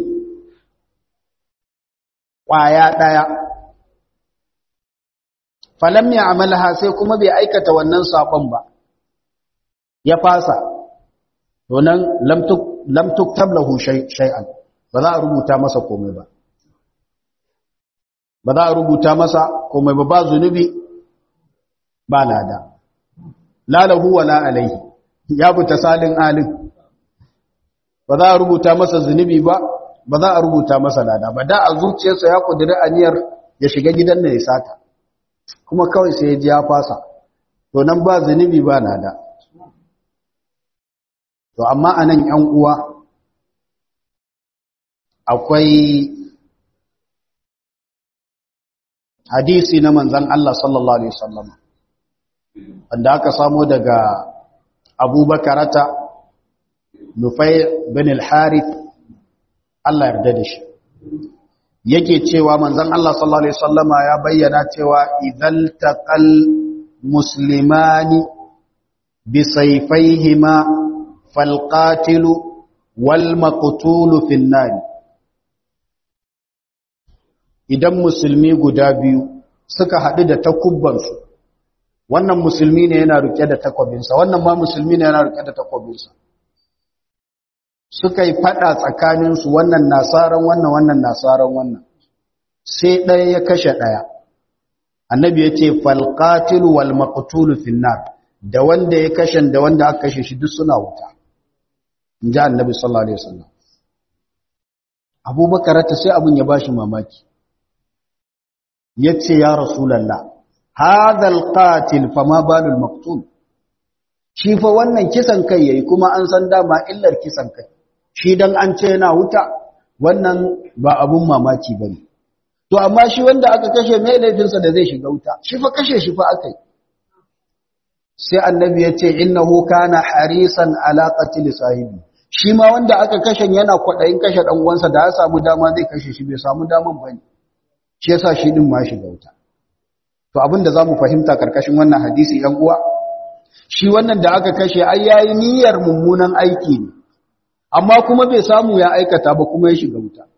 kwaya daya falam ya amalha sai kuma bai aikata wannan sakon ba ya fasa to nan lam tuk lam tuktab lahu shay'an ba za a rubuta masa komai ba ba za a rubuta masa komai ba ba zunubi ba lada la lahu wala alaihi ya fita salin alin ba za a rubuta masa zunubi ba ba za a rubuta masa lada ba da a zuciyarsa ya kudiri aniyar ya shiga gidan da ya sata kuma kawai sai ya ji ya fasa to nan ba zunubi ba lada to amma anan yan uwa akwai hadisi na manzan Allah sallallahu Alaihi wasallam wanda aka samo daga abubakarata nufai bin al-harith Allah yarda da shi yake cewa manzan Allah sallallahu Alaihi wasallam ya bayyana cewa idan taqal muslimani bi sayfayhima falqatilu wal maqtulu fin nar idan musulmi guda biyu suka haɗu da takubbansu wannan musulmi ne yana rike da takwabinsa wannan ma musulmi ne yana rike da takwabinsa suka yi faɗa tsakaninsu wannan nasaran wannan wannan nasaran wannan sai ɗaya ya kashe ɗaya annabi ya ce falqatilu wal maqtulu finnar da wanda ya kashe da wanda aka kashe shi duk suna wuta in ji annabi sallallahu alaihi wasallam abubakar ta sai abun ya bashi mamaki yace ya rasulullah hadha alqatil fama balul maqtul shi fa wannan kisan kai yayi kuma an san dama illar kisan kai shi dan an ce yana wuta wannan ba abun mamaki bane to amma shi wanda aka kashe mai laifinsa da zai shiga wuta shi fa kashe shi fa akai sai annabi ya ce innahu kana harisan ala qatl sahibi shi ma wanda aka kashe yana kwadayin kashe dan uwansa da ya samu dama zai kashe shi bai samu daman bane shi yasa shi din ma shiga wuta to abinda zamu fahimta karkashin wannan hadisi ɗan uwa shi wannan da aka kashe ai yayi niyyar mummunan aiki ne amma kuma bai samu ya aikata ba kuma ya shiga wuta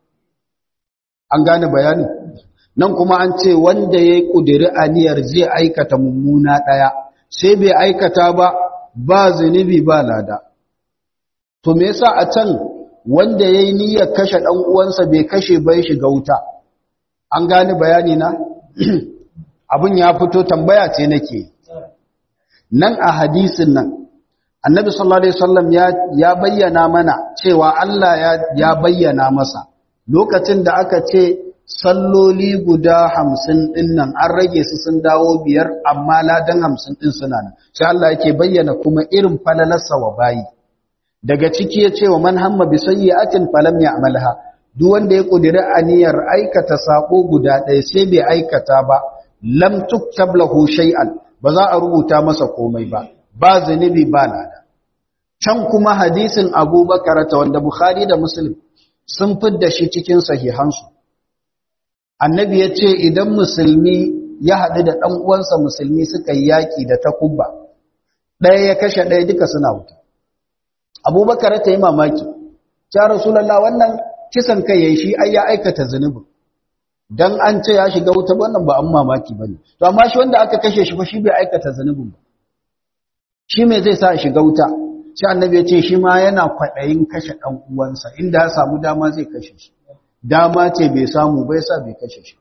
an gane bayani nan kuma an ce wanda yayi kudiri aniyar zai aikata mummuna daya sai bai aikata ba ba zunubi ba lada to me yasa a can wanda yayi niyyar kashe dan uwansa bai kashe bai shiga wuta an gane bayani na abin ya fito tambaya ce nake nan a hadisin nan annabi sallallahu alaihi wasallam ya ya bayyana mana cewa Allah ya ya bayyana masa lokacin da aka ce salloli guda hamsin ɗin nan an rage su sun dawo biyar amma ladan hamsin ɗin suna nan sai Allah yake bayyana kuma irin falalarsa wa bayi daga ciki ya ce wa man hamma bi sayyi'atin falam ya'malha duk wanda ya kudiri aniyar aikata sako guda ɗaya sai bai aikata ba lam tuktab lahu shay'an ba za a rubuta masa komai ba ba zunubi ba lada can kuma hadisin Abubakar ta wanda Bukhari da Muslim sun fidda shi cikin sahihansu annabi ya ce idan musulmi ya haɗu da ɗan uwansa musulmi suka yi yaƙi da takubba ɗaya ya kashe ɗaya duka suna wuta abubakar ta yi mamaki ya rasulallah wannan kisan kai ya shi ai ya aikata zunubin don an ce ya shiga wuta wannan ba an mamaki ba ne to amma shi wanda aka kashe shi fa shi bai aikata zunubin ba shi me zai sa shiga wuta sai annabi ya ce shi ma yana kwaɗayin kashe ɗan uwansa inda ya samu dama zai kashe shi dama ce bai samu bai sa bai kashe shi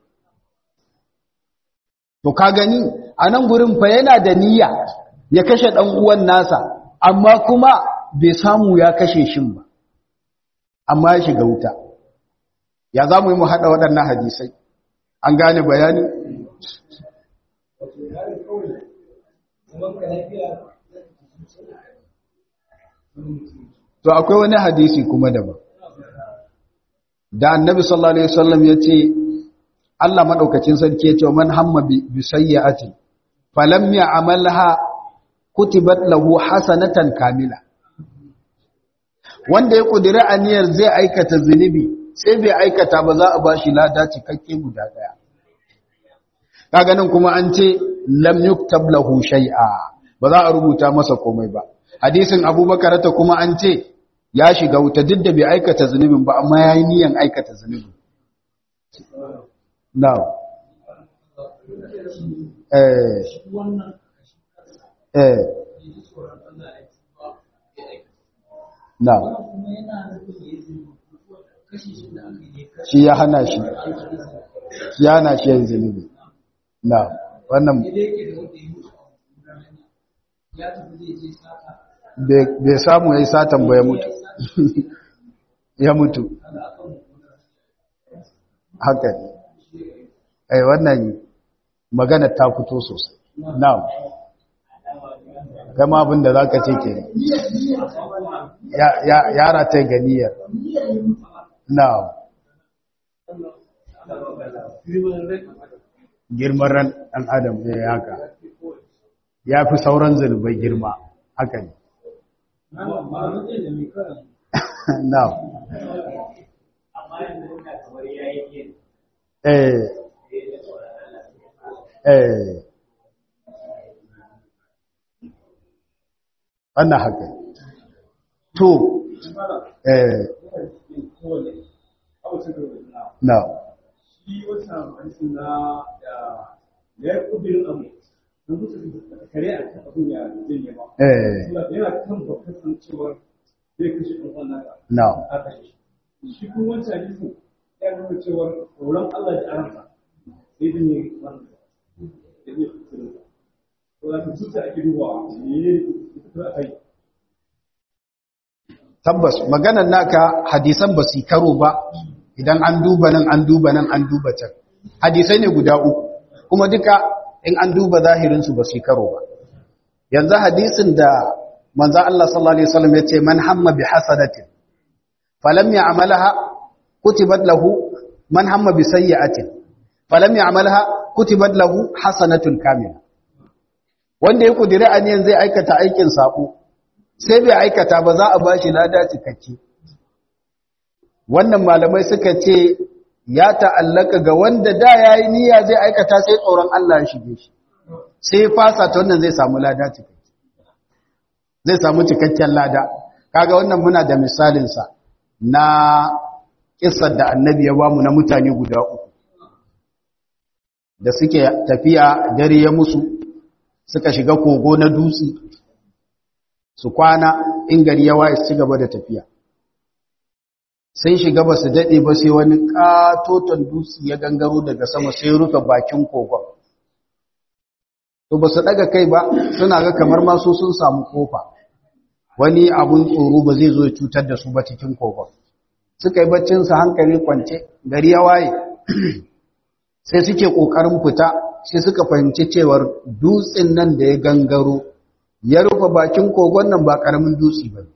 to ka gani a nan gurin fa yana da niyya ya kashe ɗan uwan nasa amma kuma bai samu ya kashe shin ba amma ya shiga wuta ya za mu yi mu haɗa waɗannan hadisai an gane bayani to akwai wani hadisi kuma daban da annabi sallallahu alaihi wasallam yace Allah madaukakin sarki yace man hamma bi sayyi'atin falam ya'malha kutibat lahu hasanatan kamila wanda ya kudiri aniyar zai aikata zunubi sai bai aikata ba za a bashi lada cikakke guda daya kaga nan kuma an ce lam yuktab lahu shay'a ba za a rubuta masa komai ba hadisin abubakar ta kuma an ce ya shiga wuta duk da bai aikata zunubin ba amma yayi niyan aikata zunubin now eh eh now shi ya hana shi shi ya hana shi yin zunubi na wannan bai samu ya yi satan ba ya mutu ya mutu haka ne ai wannan magana ta fito sosai na kama abin da za ka ce ke yara ta ganiyar na girman ran ɗan adam ne haka ya fi sauran zunubai girma haka ne na eh eh wannan haka to eh na shi wata hadisi na da ya kudirin abu don su kare a kan abin ya zai ba eh yana kan bakar san cewa zai kashe ɗan wannan ka na a kashe shi shi kuma wancan hadisin ya nuna cewa tsoron Allah da aransa sai da ne wannan da ne kudirin to da tuta ake dubawa ne ne kudirin a kai tabbas maganar naka hadisan ba su karo ba idan an duba nan an duba nan an duba can hadisai ne guda uku kuma duka in an duba zahirinsu ba su karo ba yanzu hadisin da manzo Allah sallallahu alaihi wasallam ya ce man hamma bi hasanatin falam ya'malha kutibat lahu man hamma bi sayyi'atin falam ya'malha kutibat lahu hasanatun kamila wanda ya kudiri aniyan zai aikata aikin sako sai bai aikata ba za a bashi lada cikakke wannan malamai suka ce ya ta'allaka ga wanda da yayi niyya zai aikata sai tsoron Allah ya shige shi sai fasa ta wannan zai samu lada cikakke zai samu cikakken lada kaga wannan muna da misalin sa na kissar da annabi ya bamu na mutane guda uku da suke tafiya dare ya musu suka shiga kogo na dutse su kwana in gari ya waye su ci gaba da tafiya sai shiga ba su daɗe ba sai wani ƙatoton dutse ya gangaro daga sama sai rufe bakin kogon to ba su ɗaga kai ba suna ga kamar masu sun samu kofa wani abun tsoro ba zai zo ya cutar da su ba cikin kogon suka yi baccinsa hankali kwance gari ya waye sai suke ƙoƙarin fita sai suka fahimci cewar dutsen nan da ya gangaro ya rufe bakin kogon nan ba ƙaramin dutse ba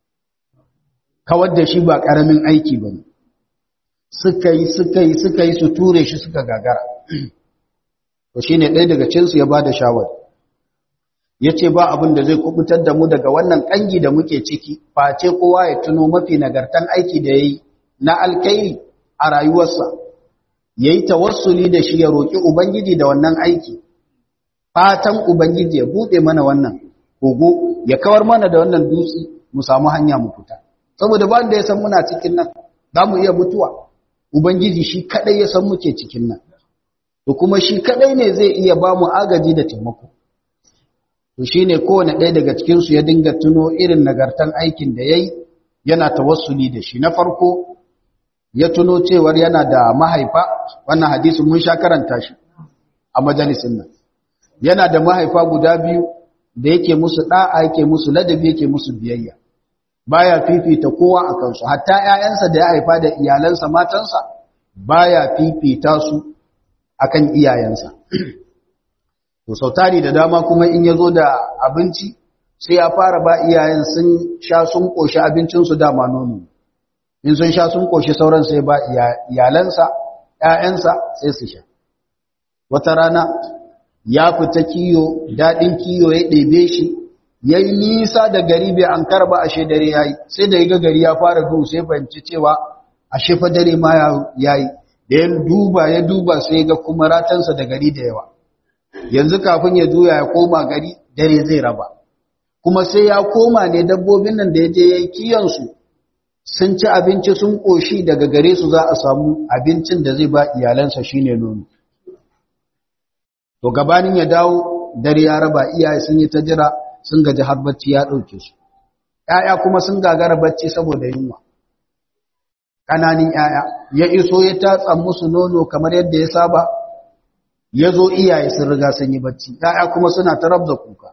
kawar da shi ba ƙaramin aiki ba ne suka yi suka yi suka yi su ture shi suka gagara to shi ne ɗaya daga cinsu ya ba da shawar ya ce ba abin da zai kubutar da mu daga wannan ƙangi da muke ciki face kowa ya tuno mafi nagartan aiki da ya yi na alkairi a rayuwarsa ya yi tawassuli da shi ya roƙi ubangiji da wannan aiki fatan ubangiji ya buɗe mana wannan kogo ya kawar mana da wannan dutse mu samu hanya mu fita saboda ba da ya san muna cikin nan za mu iya mutuwa ubangiji shi kadai ya san muke cikin nan to kuma shi kadai ne zai iya ba mu agaji da taimako to shine kowane ɗaya daga cikin su ya dinga tuno irin nagartan aikin da yayi yana tawassuli da shi na farko ya tuno cewar yana da mahaifa wannan hadisin mun sha karanta shi a majalisin nan yana da mahaifa guda biyu da yake musu da'a yake musu ladabi yake musu biyayya baya fifita kowa a kansu hatta ƴaƴansa da ya haifa da iyalansa matansa baya fifita su akan iyayensa to sautari da dama kuma in yazo da abinci sai ya fara ba iyayen sun sha sun koshi abincin su dama nono in sun sha sun koshi sauran sai ba iyalansa ƴaƴansa sai su sha wata rana ya fita kiyo dadin kiyo ya ɗebe shi ya yi nisa da gari bai an karba ashe dare ya yi sai da ya ga gari ya fara duhu sai fahimci cewa ashe fa dare ma ya yi da ya duba ya duba sai ga kuma ratansa da gari da yawa yanzu kafin ya juya ya koma gari dare zai raba kuma sai ya koma ne dabbobin nan da ya je ya yi kiyansu sun ci abinci sun ƙoshi daga gare su za a samu abincin da zai ba iyalansa shine nono to gabanin ya dawo dare ya raba iyaye sun yi ta jira sun gaji har bacci ya ɗauke su ‘ya'ya kuma sun gagara bacci saboda yunwa ƙananin ‘ya'ya ya iso ya tatsa musu nono kamar yadda ya saba ya zo iyaye sun riga sun yi bacci ‘ya'ya kuma suna ta rabza kuka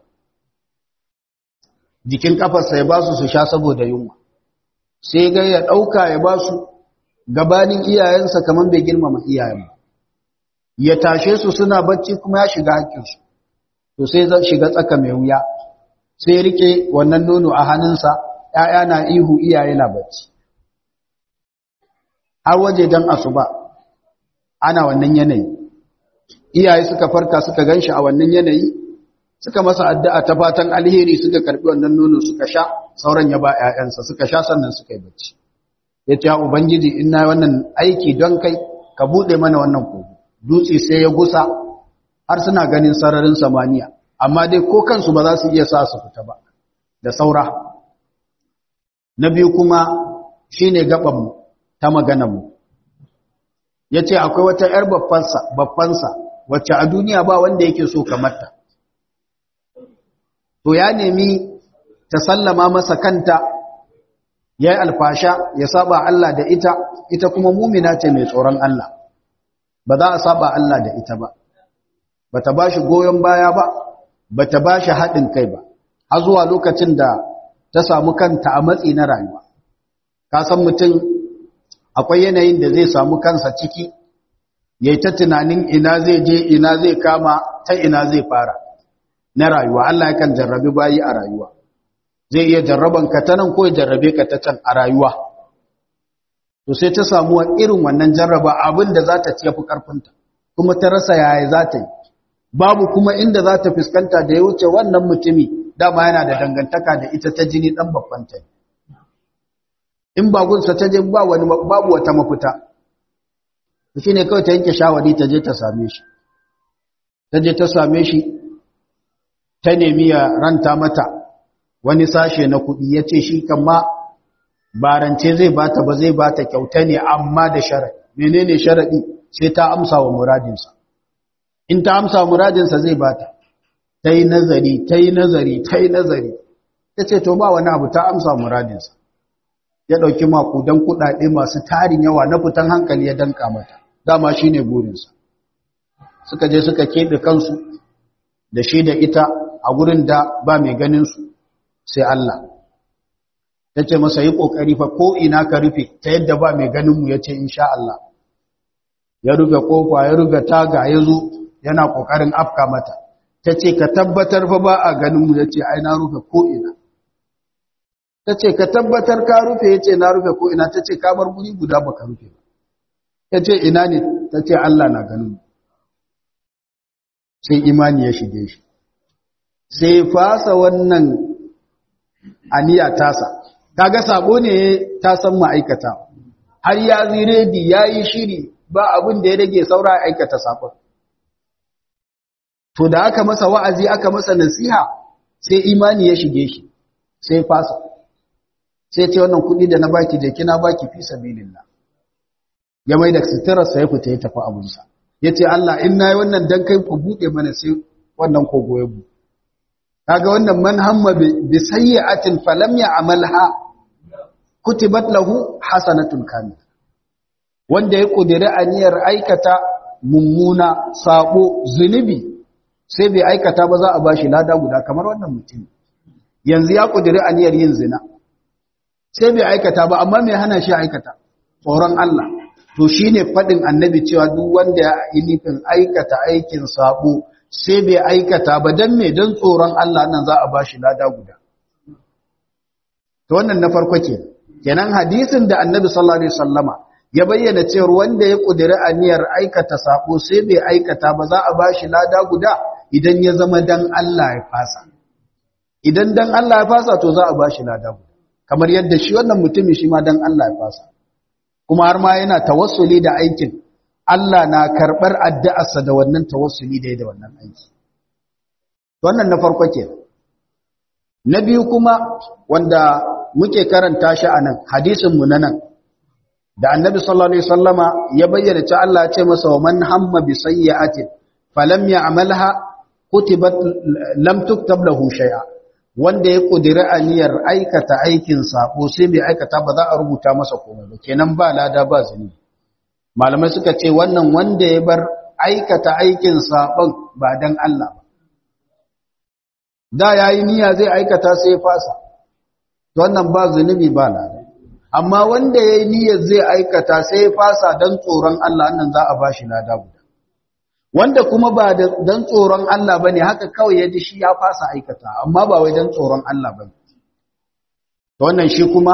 jikin kafarsa ya ba su su sha saboda yunwa sai ga ya ɗauka ya ba su gabanin iyayensa kamar bai girmama iyayen ya tashe su suna bacci kuma ya shiga haƙƙinsu to sai zan shiga tsaka mai wuya sai rike wannan nono a hannunsa ‘ya'ya na ihu iyaye na bacci har waje don asuba ana wannan yanayi iyaye suka farka suka gan shi a wannan yanayi suka masa addu'a ta fatan alheri suka karɓi wannan nono suka sha sauran ya ba ‘ya'yansa suka sha sannan suka yi bacci ya ce ubangiji ina wannan aiki don kai ka buɗe mana wannan kogo dutse sai ya gusa har suna ganin sararin samaniya amma dai ko kansu ba za su iya sa su fita ba da saura na biyu kuma shine gabanmu ta maganarmu ya ce akwai wata 'yar babbansa wacce a duniya ba wanda yake so kamarta to ya nemi ta sallama masa kanta ya yi alfasha ya saba Allah da ita ita kuma mumina ce mai tsoron Allah ba za a saba Allah da ita ba ba ta ba shi goyon baya ba ba ta ba shi haɗin kai ba har zuwa lokacin da ta samu kanta a matsi na rayuwa ka san mutum akwai yanayin da zai samu kansa ciki ya yi ta tunanin ina zai je ina zai kama ta ina zai fara na rayuwa Allah yakan jarrabi bayi a rayuwa zai iya jarraban ka ta nan ko ya jarrabe ka ta can a rayuwa to sai ta samu irin wannan jarraba abin da za ta ci yafi karfinta kuma ta rasa yaya za ta yi babu kuma inda za ta fuskanta da ya wuce wannan mutumi dama yana da dangantaka da ita ta jini dan babban ta in bagunsa ta je ba wani babu wata mafita shi ne kawai ta yanke shawari ta je ta same shi ta je ta same shi ta nemi ya ranta mata wani sashe na kuɗi ya ce shi kan ma barance zai bata ba zai bata kyauta ne amma da sharaɗi menene sharaɗi sai ta amsa wa muradinsa in ta amsa wa muradinsa zai bata ta yi nazari ta yi nazari ta yi nazari ta ce to ba wani abu ta amsa wa muradinsa ya ɗauki makudan kuɗaɗe masu tarin yawa na fitan hankali ya danka mata dama shi ne burinsa suka je suka keɓe kansu da shi da ita a gurin da ba mai ganinsu sai Allah ta ce masa yi ƙoƙari fa ko ina ka rufe ta yadda ba mai ganinmu ya ce insha Allah ya rufe ƙofa ya rufe taga ya zo yana ƙoƙarin afka mata ta ce ka tabbatar fa ba a ganinmu ya ce ai na rufe ko ina ta ce ka tabbatar ka rufe ya ce na rufe ko ina ta ce ka bar guri guda ba ka rufe ba ya ce ina ne ta ce Allah na ganin sai imani ya shige shi sai fasa wannan aniya tasa kaga sabo ne ta san ma'aikata har ya ziredi ya yi shiri ba abin da ya rage saura aikata sabon to da aka masa wa'azi aka masa nasiha sai imani ya shige shi sai fasa sai ce wannan kudi da na baki je kina baki fi sabilillah ya mai da sitirarsa ya fita ya tafi abunsa ya ce Allah in na yi wannan dan kai ku buɗe mana sai wannan kogo ya bu kaga wannan man hamma bi sayyi'atin falam ya'malha kutibat lahu hasanatun kamil wanda ya kudiri aniyar aikata mummuna sabo zunubi sai bai aikata ba za a bashi lada guda kamar wannan mutum yanzu ya kudiri aniyar yin zina sai bai aikata ba amma mai hana shi aikata tsoron Allah to shine fadin annabi cewa duk wanda ya yi nufin aikata aikin sabo sai bai aikata ba dan me dan tsoron Allah nan za a bashi lada guda to wannan na farko ke kenan hadisin da annabi sallallahu alaihi wasallama ya bayyana cewa wanda ya kudiri aniyar aikata sabo sai bai aikata ba za a bashi lada guda idan ya zama dan Allah ya fasa idan dan Allah ya fasa to za a bashi lada guda kamar yadda shi wannan mutumin shi ma dan Allah ya fasa kuma har ma yana tawassuli da aikin Allah na karbar addu'arsa da wannan tawassuli da da wannan aiki wannan na farko ke na biyu kuma wanda muke karanta shi a nan hadisinmu na nan da annabi sallallahu alaihi wasallama ya bayyana ta Allah ya ce masa wa man hamma bi sayyi'atin falam ya'malha kutibat lam tuktab lahu shay'a wanda ya kudiri aniyar aikata aikin sako sai bai aikata ba za a rubuta masa komai ba kenan ba lada ba zini malamai suka ce wannan wanda ya bar aikata aikin sabon ba dan Allah ba da yayi niyya zai aikata sai ya fasa to wannan ba zunubi ba lada amma wanda yayi niyyar zai aikata sai ya fasa dan tsoron Allah nan za a bashi lada guda wanda kuma ba dan tsoron Allah bane haka kawai yaji shi ya fasa aikata amma ba wai dan tsoron Allah bane to wannan shi kuma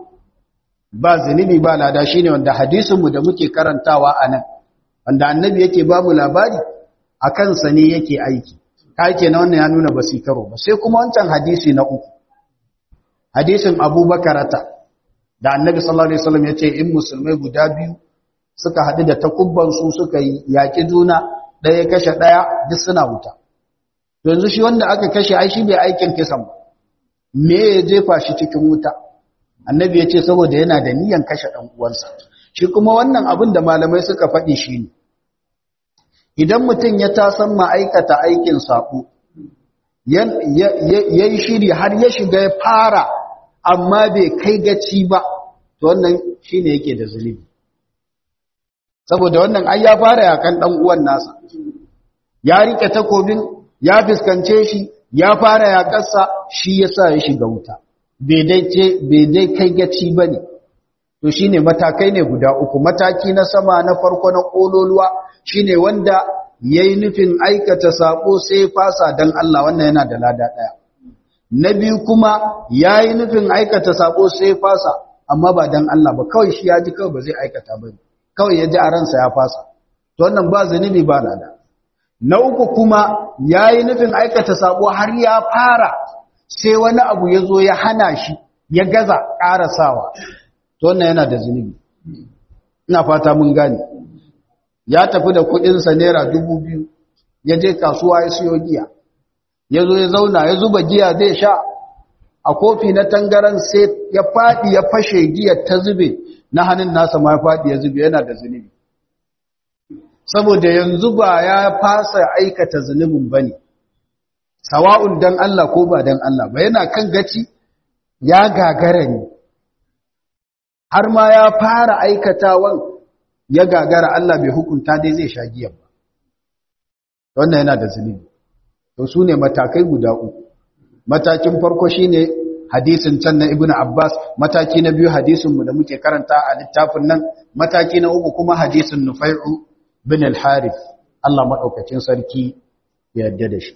ba zunubi ba lada shine wanda hadisin mu da muke karantawa anan wanda annabi yake ba mu labari akan sa ne yake aiki kai kenan wannan ya nuna basikaro ba sai kuma wancan hadisi na uku hadisin Abubakarata da annabi sallallahu alaihi wasallam yace in musulmai guda biyu suka haɗu da takubban su suka yaƙi juna ɗaya kashe ɗaya duk suna wuta yanzu shi wanda aka kashe ai shi bai aikin kisan ba me ya jefa shi cikin wuta annabi ya ce saboda yana da niyan kashe ɗan uwansa shi kuma wannan abin da malamai suka faɗi shi ne idan mutum ya tasan ma'aikata aikin saƙo ya yi shiri har ya shiga ya fara amma bai kai gaci ba to wannan shi ne yake da zunubi saboda wannan ai ya fara yakan dan uwan nasa ya rike takobin ya fiskance shi ya fara yakarsa shi yasa ya shiga wuta bai dai ce bai dai kai gaci bane to shine matakai ne guda uku mataki na sama na farko na kololuwa shine wanda yayi nufin aikata sako sai fasa dan Allah wannan yana da lada daya na biyu kuma yayi nufin aikata sako sai fasa amma ba dan Allah ba kawai shi ya ji kawai ba zai aikata ba kawai ya ji a ransa ya fasa to wannan ba zunubi ba lada na uku kuma yayi nufin aikata sako har ya fara sai wani abu ya zo ya hana shi ya gaza ƙarasawa to wannan yana da zunubi ina fata mun gane ya tafi da kudinsa naira dubu biyu ya je kasuwa ya siyo giya ya zo ya zauna ya zuba giya zai sha a kofi na tangaran sai ya faɗi ya fashe giyar ta zube na hannun nasa ma ya faɗi ya zube yana da zunubi saboda yanzu ba ya fasa aikata zunubin ba ne sawa'un dan Allah ko ba dan Allah ba yana kan gaci ya gagara ne har ma ya fara aikatawan ya gagara Allah bai hukunta dai zai sha giyan ba wannan yana da zunubi to su ne matakai guda uku matakin farko shine hadisin can na ibnu abbas mataki na biyu hadisin mu da muke karanta a littafin nan mataki na uku kuma hadisin nufai'u bin al-harith Allah madaukakin sarki ya yarda da shi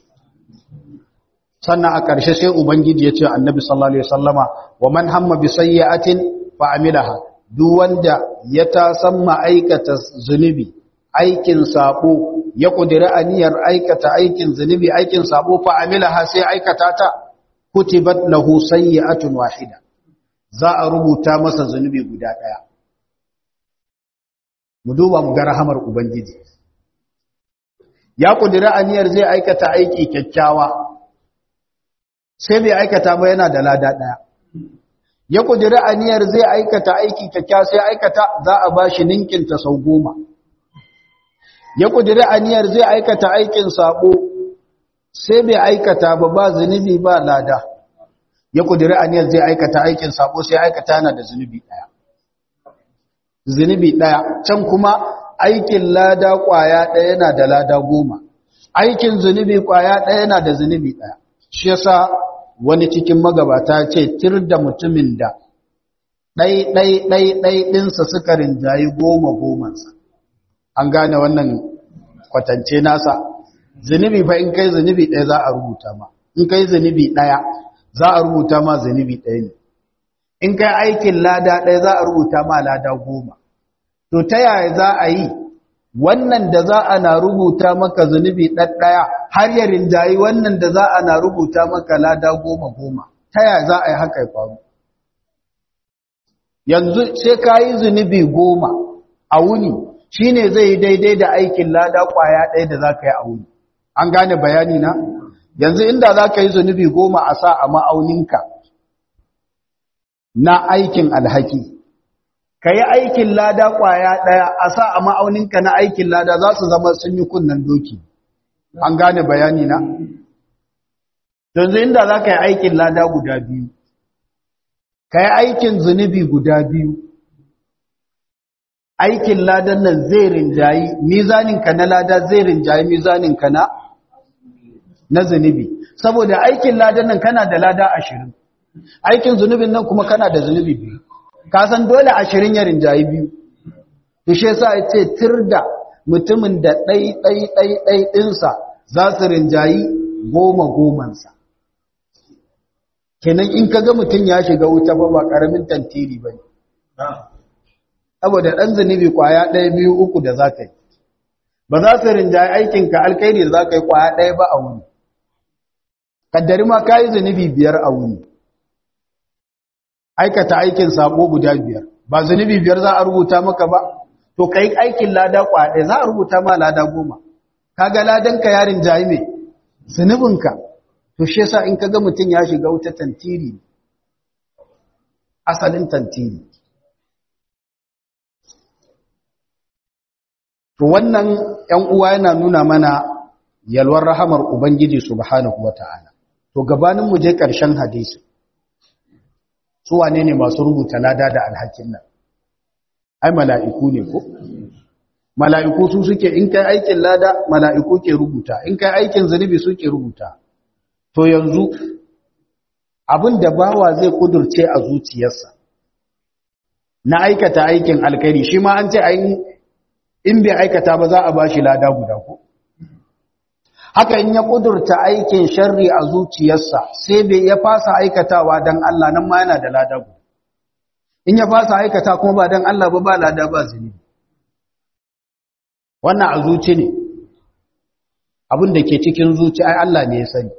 sannan a ƙarshe sai ubangiji ya ce annabi sallallahu alaihi wasallama wa man hamma bi sayyi'atin fa amilaha duk wanda ya tasan ma'aikata zunubi aikin sabo ya kudiri aniyar aikata aikin zunubi aikin sabo fa amilaha sai aikata ta kutibat lahu sayyi'atun wahida za a rubuta masa zunubi guda daya mu duba mu ga rahamar ubangiji ya kudiri aniyar zai aikata aiki kyakkyawa sai bai aikata ba yana da lada daya ya kudiri aniyar zai aikata aiki kyakkyawa sai aikata za a bashi ninkin ta sau goma ya kudiri aniyar zai aikata aikin sabo sai bai aikata ba ba zunubi ba lada ya kudiri aniyar zai aikata aikin sabo sai aikata yana da zunubi daya zunubi daya can kuma aikin lada kwaya daya yana da lada goma aikin zunubi kwaya daya yana da zunubi daya shi yasa wani cikin magabata ce tir da mutumin da ɗai ɗai ɗai ɗai ɗinsa suka rinjayi goma gomansa an gane wannan kwatance nasa zunubi fa in kai zunubi ɗaya za a rubuta ma in kai zunubi ɗaya za a rubuta ma zunubi ɗaya ne in kai aikin lada ɗaya za a rubuta ma lada goma to ta yaya za a yi wannan da za a na rubuta maka zunubi ɗaɗɗaya har ya rinjayi wannan da za a na rubuta maka lada goma goma ta yaya za a yi haka ya faru yanzu sai ka yi zunubi goma a wuni shi ne zai yi daidai da aikin lada ƙwaya ɗaya da za ka yi a wuni an gane bayani na yanzu inda za ka yi zunubi goma a sa a ma'auninka na aikin alhaki ka yi aikin lada ƙwaya ɗaya a sa a ma'auninka na aikin lada za su zama sun yi kunnen doki an gane bayani na yanzu inda za ka yi aikin lada guda biyu ka yi aikin zunubi guda biyu aikin ladan nan zai rinjayi mizaninka na lada zai rinjayi mizaninka na na zunubi saboda aikin ladan nan kana da lada ashirin aikin zunubin nan kuma kana da zunubi biyu ka san dole ashirin ya rinjayi biyu to shi yasa ya ce tirda mutumin da ɗai ɗai ɗai ɗai ɗinsa za su rinjayi goma gomansa kenan in ka ga mutum ya shiga wuta ba ba ƙaramin tantiri ba ne saboda ɗan zunubi ƙwaya ɗaya biyu uku da za ka yi ba za su rinjaye aikinka alkairi da za ka yi ƙwaya ɗaya ba a wuni kaddari ma ka yi zunubi biyar a wuni aikata aikin sabo guda biyar ba zunubi biyar za a rubuta maka ba to ka yi aikin lada ƙwaya ɗaya za a rubuta ma lada goma ka ga ladanka ya rinjaye mai zunubinka to shi yasa in ka ga mutum ya shiga wuta tantiri asalin tantiri To wannan ‘yan uwa yana nuna mana yalwar rahamar Ubangiji Subhanahu wa ta'ala. To gabanin mu je ƙarshen hadisi, su wane ne masu rubuta lada da alhakin nan? Ai, mala'iku ne ko? Mala'iku su suke in kai aikin lada, mala'iku ke rubuta, in kai aikin zunubi suke rubuta. To yanzu, abin da bawa zai kudurce a zuciyarsa, na aikata aikin alkari, shi ma an ce in bai aikata ba za a ba shi lada guda ko haka in ya kudurta aikin sharri a zuciyarsa sai bai ya fasa aikatawa dan Allah nan ma yana da lada guda in ya fasa aikata kuma ba dan Allah ba ba lada ba zunubi wannan a zuci ne abin da ke cikin zuci ai Allah ne ya sani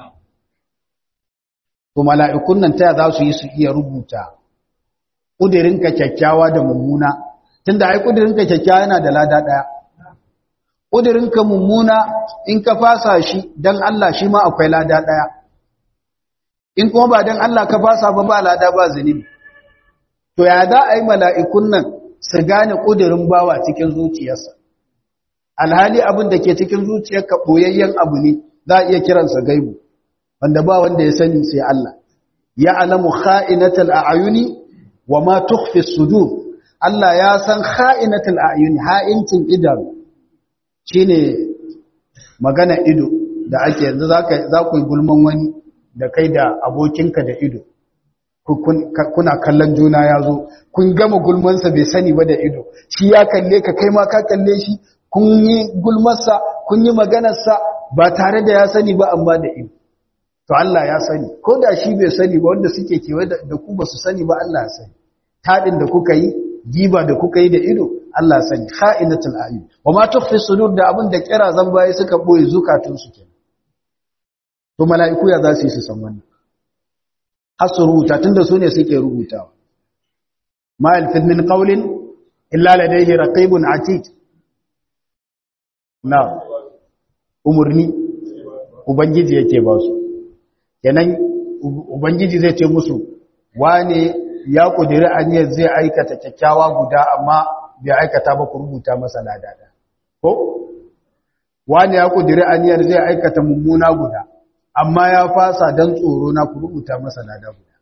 to mala'ikun nan ta za su yi su iya rubuta ƙudirinka kyakkyawa da mummuna tunda ai kudirinka kyakkyawa yana da lada daya kudirinka mummuna in ka fasa shi dan Allah shi ma akwai lada daya in kuma ba dan Allah ka fasa ba ba lada ba zunubi to ya da ai mala'ikun nan su gane kudirin bawa cikin zuciyarsa alhali abin da ke cikin zuciyarka boyayyen abu ne za a iya kiransa gaibu wanda ba wanda ya sani sai Allah ya alamu kha'inatal a'yuni wa ma tukhfi sudur Allah ya san kha'inatul a'yun ha'incin idanu shine magana ido da ake yanzu zaka za ku yi gulman wani da kai da abokinka da ido kuna kallon juna ya zo kun gama gulmansa bai sani ba da ido shi ya kalle ka kai ma ka kalle shi kun yi gulmarsa kun yi maganarsa ba tare da ya sani ba amma da ido to Allah ya sani ko da shi bai sani ba wanda suke kewaye da ku ba su sani ba Allah ya sani taɗin da kuka yi giba da kuka yi da ido Allah sani kha'inatul ayun wa ma tukhfi sudur da abin da kira zan baye suka boye zukatun su kenan to mala'iku ya za su yi su san wannan har su rubuta tunda su ne suke rubutawa ma yalfid min qawlin illa ladayhi raqibun atid na umurni ubangiji yake ba su kenan ubangiji zai ce musu wane ya kudiri aniyar zai aikata kyakkyawa guda amma bai aikata ba ku rubuta masa ladada ko wani ya kudiri aniyar zai aikata mummuna guda amma ya fasa don tsoro na ku rubuta masa lada guda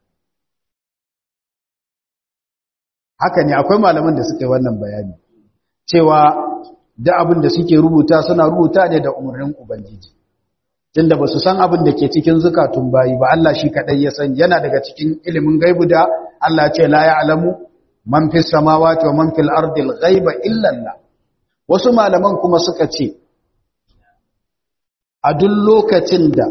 haka ne akwai malaman da suka yi wannan bayani cewa da abin da suke rubuta suna rubuta ne da umarnin ubangiji tunda ba su san abin da ke cikin zukatun bayi ba Allah shi kaɗai ya sani yana daga cikin ilimin gaibu da Allah ce la ya'lamu man fis samawati wa man fil ardi al-ghaiba illa Allah wasu malaman kuma suka ce a duk lokacin da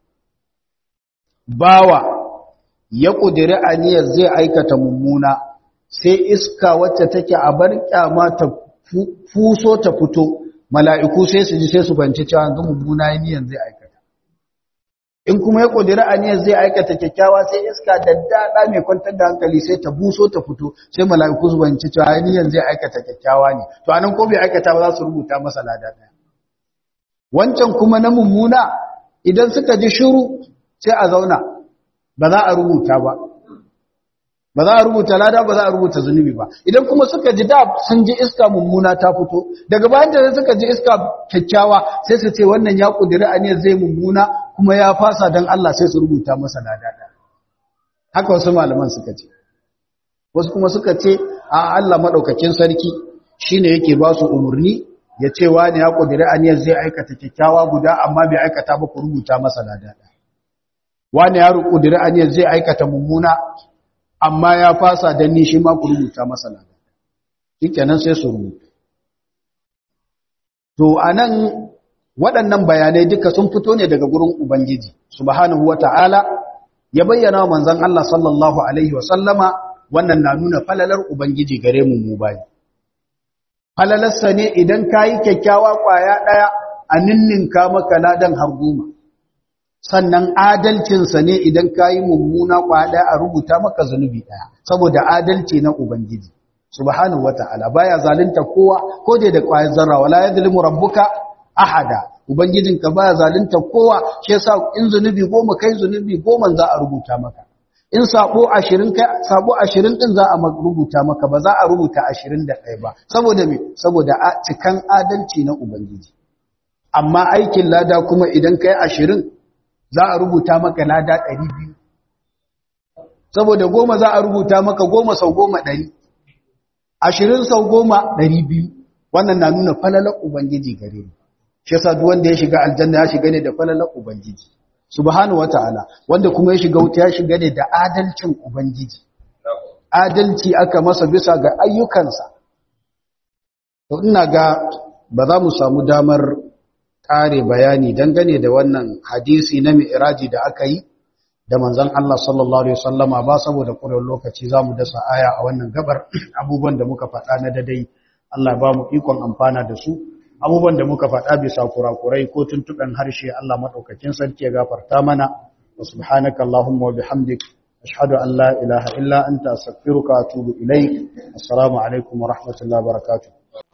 bawa ya kudiri aniyar zai aikata mummuna sai iska wacce take a bar kyama ta fuso ta fito mala'iku sai su ji sai su banci cewa yanzu mummuna niyan zai aikata in kuma ya kudiri aniyar zai aikata kyakkyawa sai iska da dada mai kwantar da hankali sai ta buso ta fito sai mala'iku su banci cewa niyan zai aikata kyakkyawa ne to anan ko bai aikata ba za su rubuta masa lada daya wancan kuma na mummuna idan suka ji shiru sai a zauna ba za a rubuta ba ba za a rubuta lada ba za a rubuta zunubi ba idan kuma suka ji da sun ji iska mummuna ta fito daga bayan da suka ji iska kyakkyawa sai su ce wannan ya kudiri aniyar zai mummuna kuma ya fasa don Allah sai su rubuta masa lada haka wasu malaman suka ce wasu kuma suka ce a Allah madaukakin sarki shine yake ba su umurni ya ce wani ya kudiri aniyar zai aikata kyakkyawa guda amma bai aikata ba ku rubuta masa lada wani ya kudiri aniyar zai aikata mummuna amma ya fasa don ni shi ma ku rubuta masa lada shikenan sai su rubuta to anan waɗannan bayanai duka sun fito ne daga gurin ubangiji subhanahu wata'ala ya bayyana wa manzon Allah sallallahu alaihi wasallama wannan na nuna falalar ubangiji gare mu mu bayi falalarsa ne idan kayi kyakkyawa kwaya daya a ninninka maka ladan har goma sannan adalcinsa ne idan kayi mummuna kwaya daya a rubuta maka zunubi daya saboda adalci na ubangiji subhanahu wata'ala baya zalunta kowa ko dai da kwayar zarra wala yadlimu rabbuka ahada ubangijinka baya zalunta kowa shi yasa in zunubi goma kai zunubi goma za a rubuta maka in sabo 20 kai sabo 20 din za a rubuta maka ba za a rubuta 21 ba saboda me saboda cikan adalci na ubangiji amma aikin lada kuma idan kai 20 za a rubuta maka lada 200 saboda goma za a rubuta maka goma sau goma 100 20 sau goma 200 wannan na nuna falalar ubangiji gare mu shi yasa duk wanda ya shiga aljanna ya shiga ne da falalar ubangiji subhanahu wataala wanda kuma ya shiga wuta ya shiga ne da adalcin ubangiji adalci aka masa bisa ga ayyukansa to ina ga ba za mu samu damar kare bayani dangane da wannan hadisi na mi'raji da aka yi da manzon Allah sallallahu alaihi wasallama ba saboda ƙurar lokaci zamu dasa aya a wannan gabar abubuwan da muka faɗa na dadai Allah ba mu ikon amfana da su abubuwan da muka faɗa bisa kurakurai ko tuntuɓen harshe Allah maɗaukakin sarki ya gafarta mana wa subhanaka Allahumma wa bihamdik ashhadu an la ilaha illa anta astaghfiruka wa atubu ilaik assalamu alaikum wa rahmatullahi wa barakatuh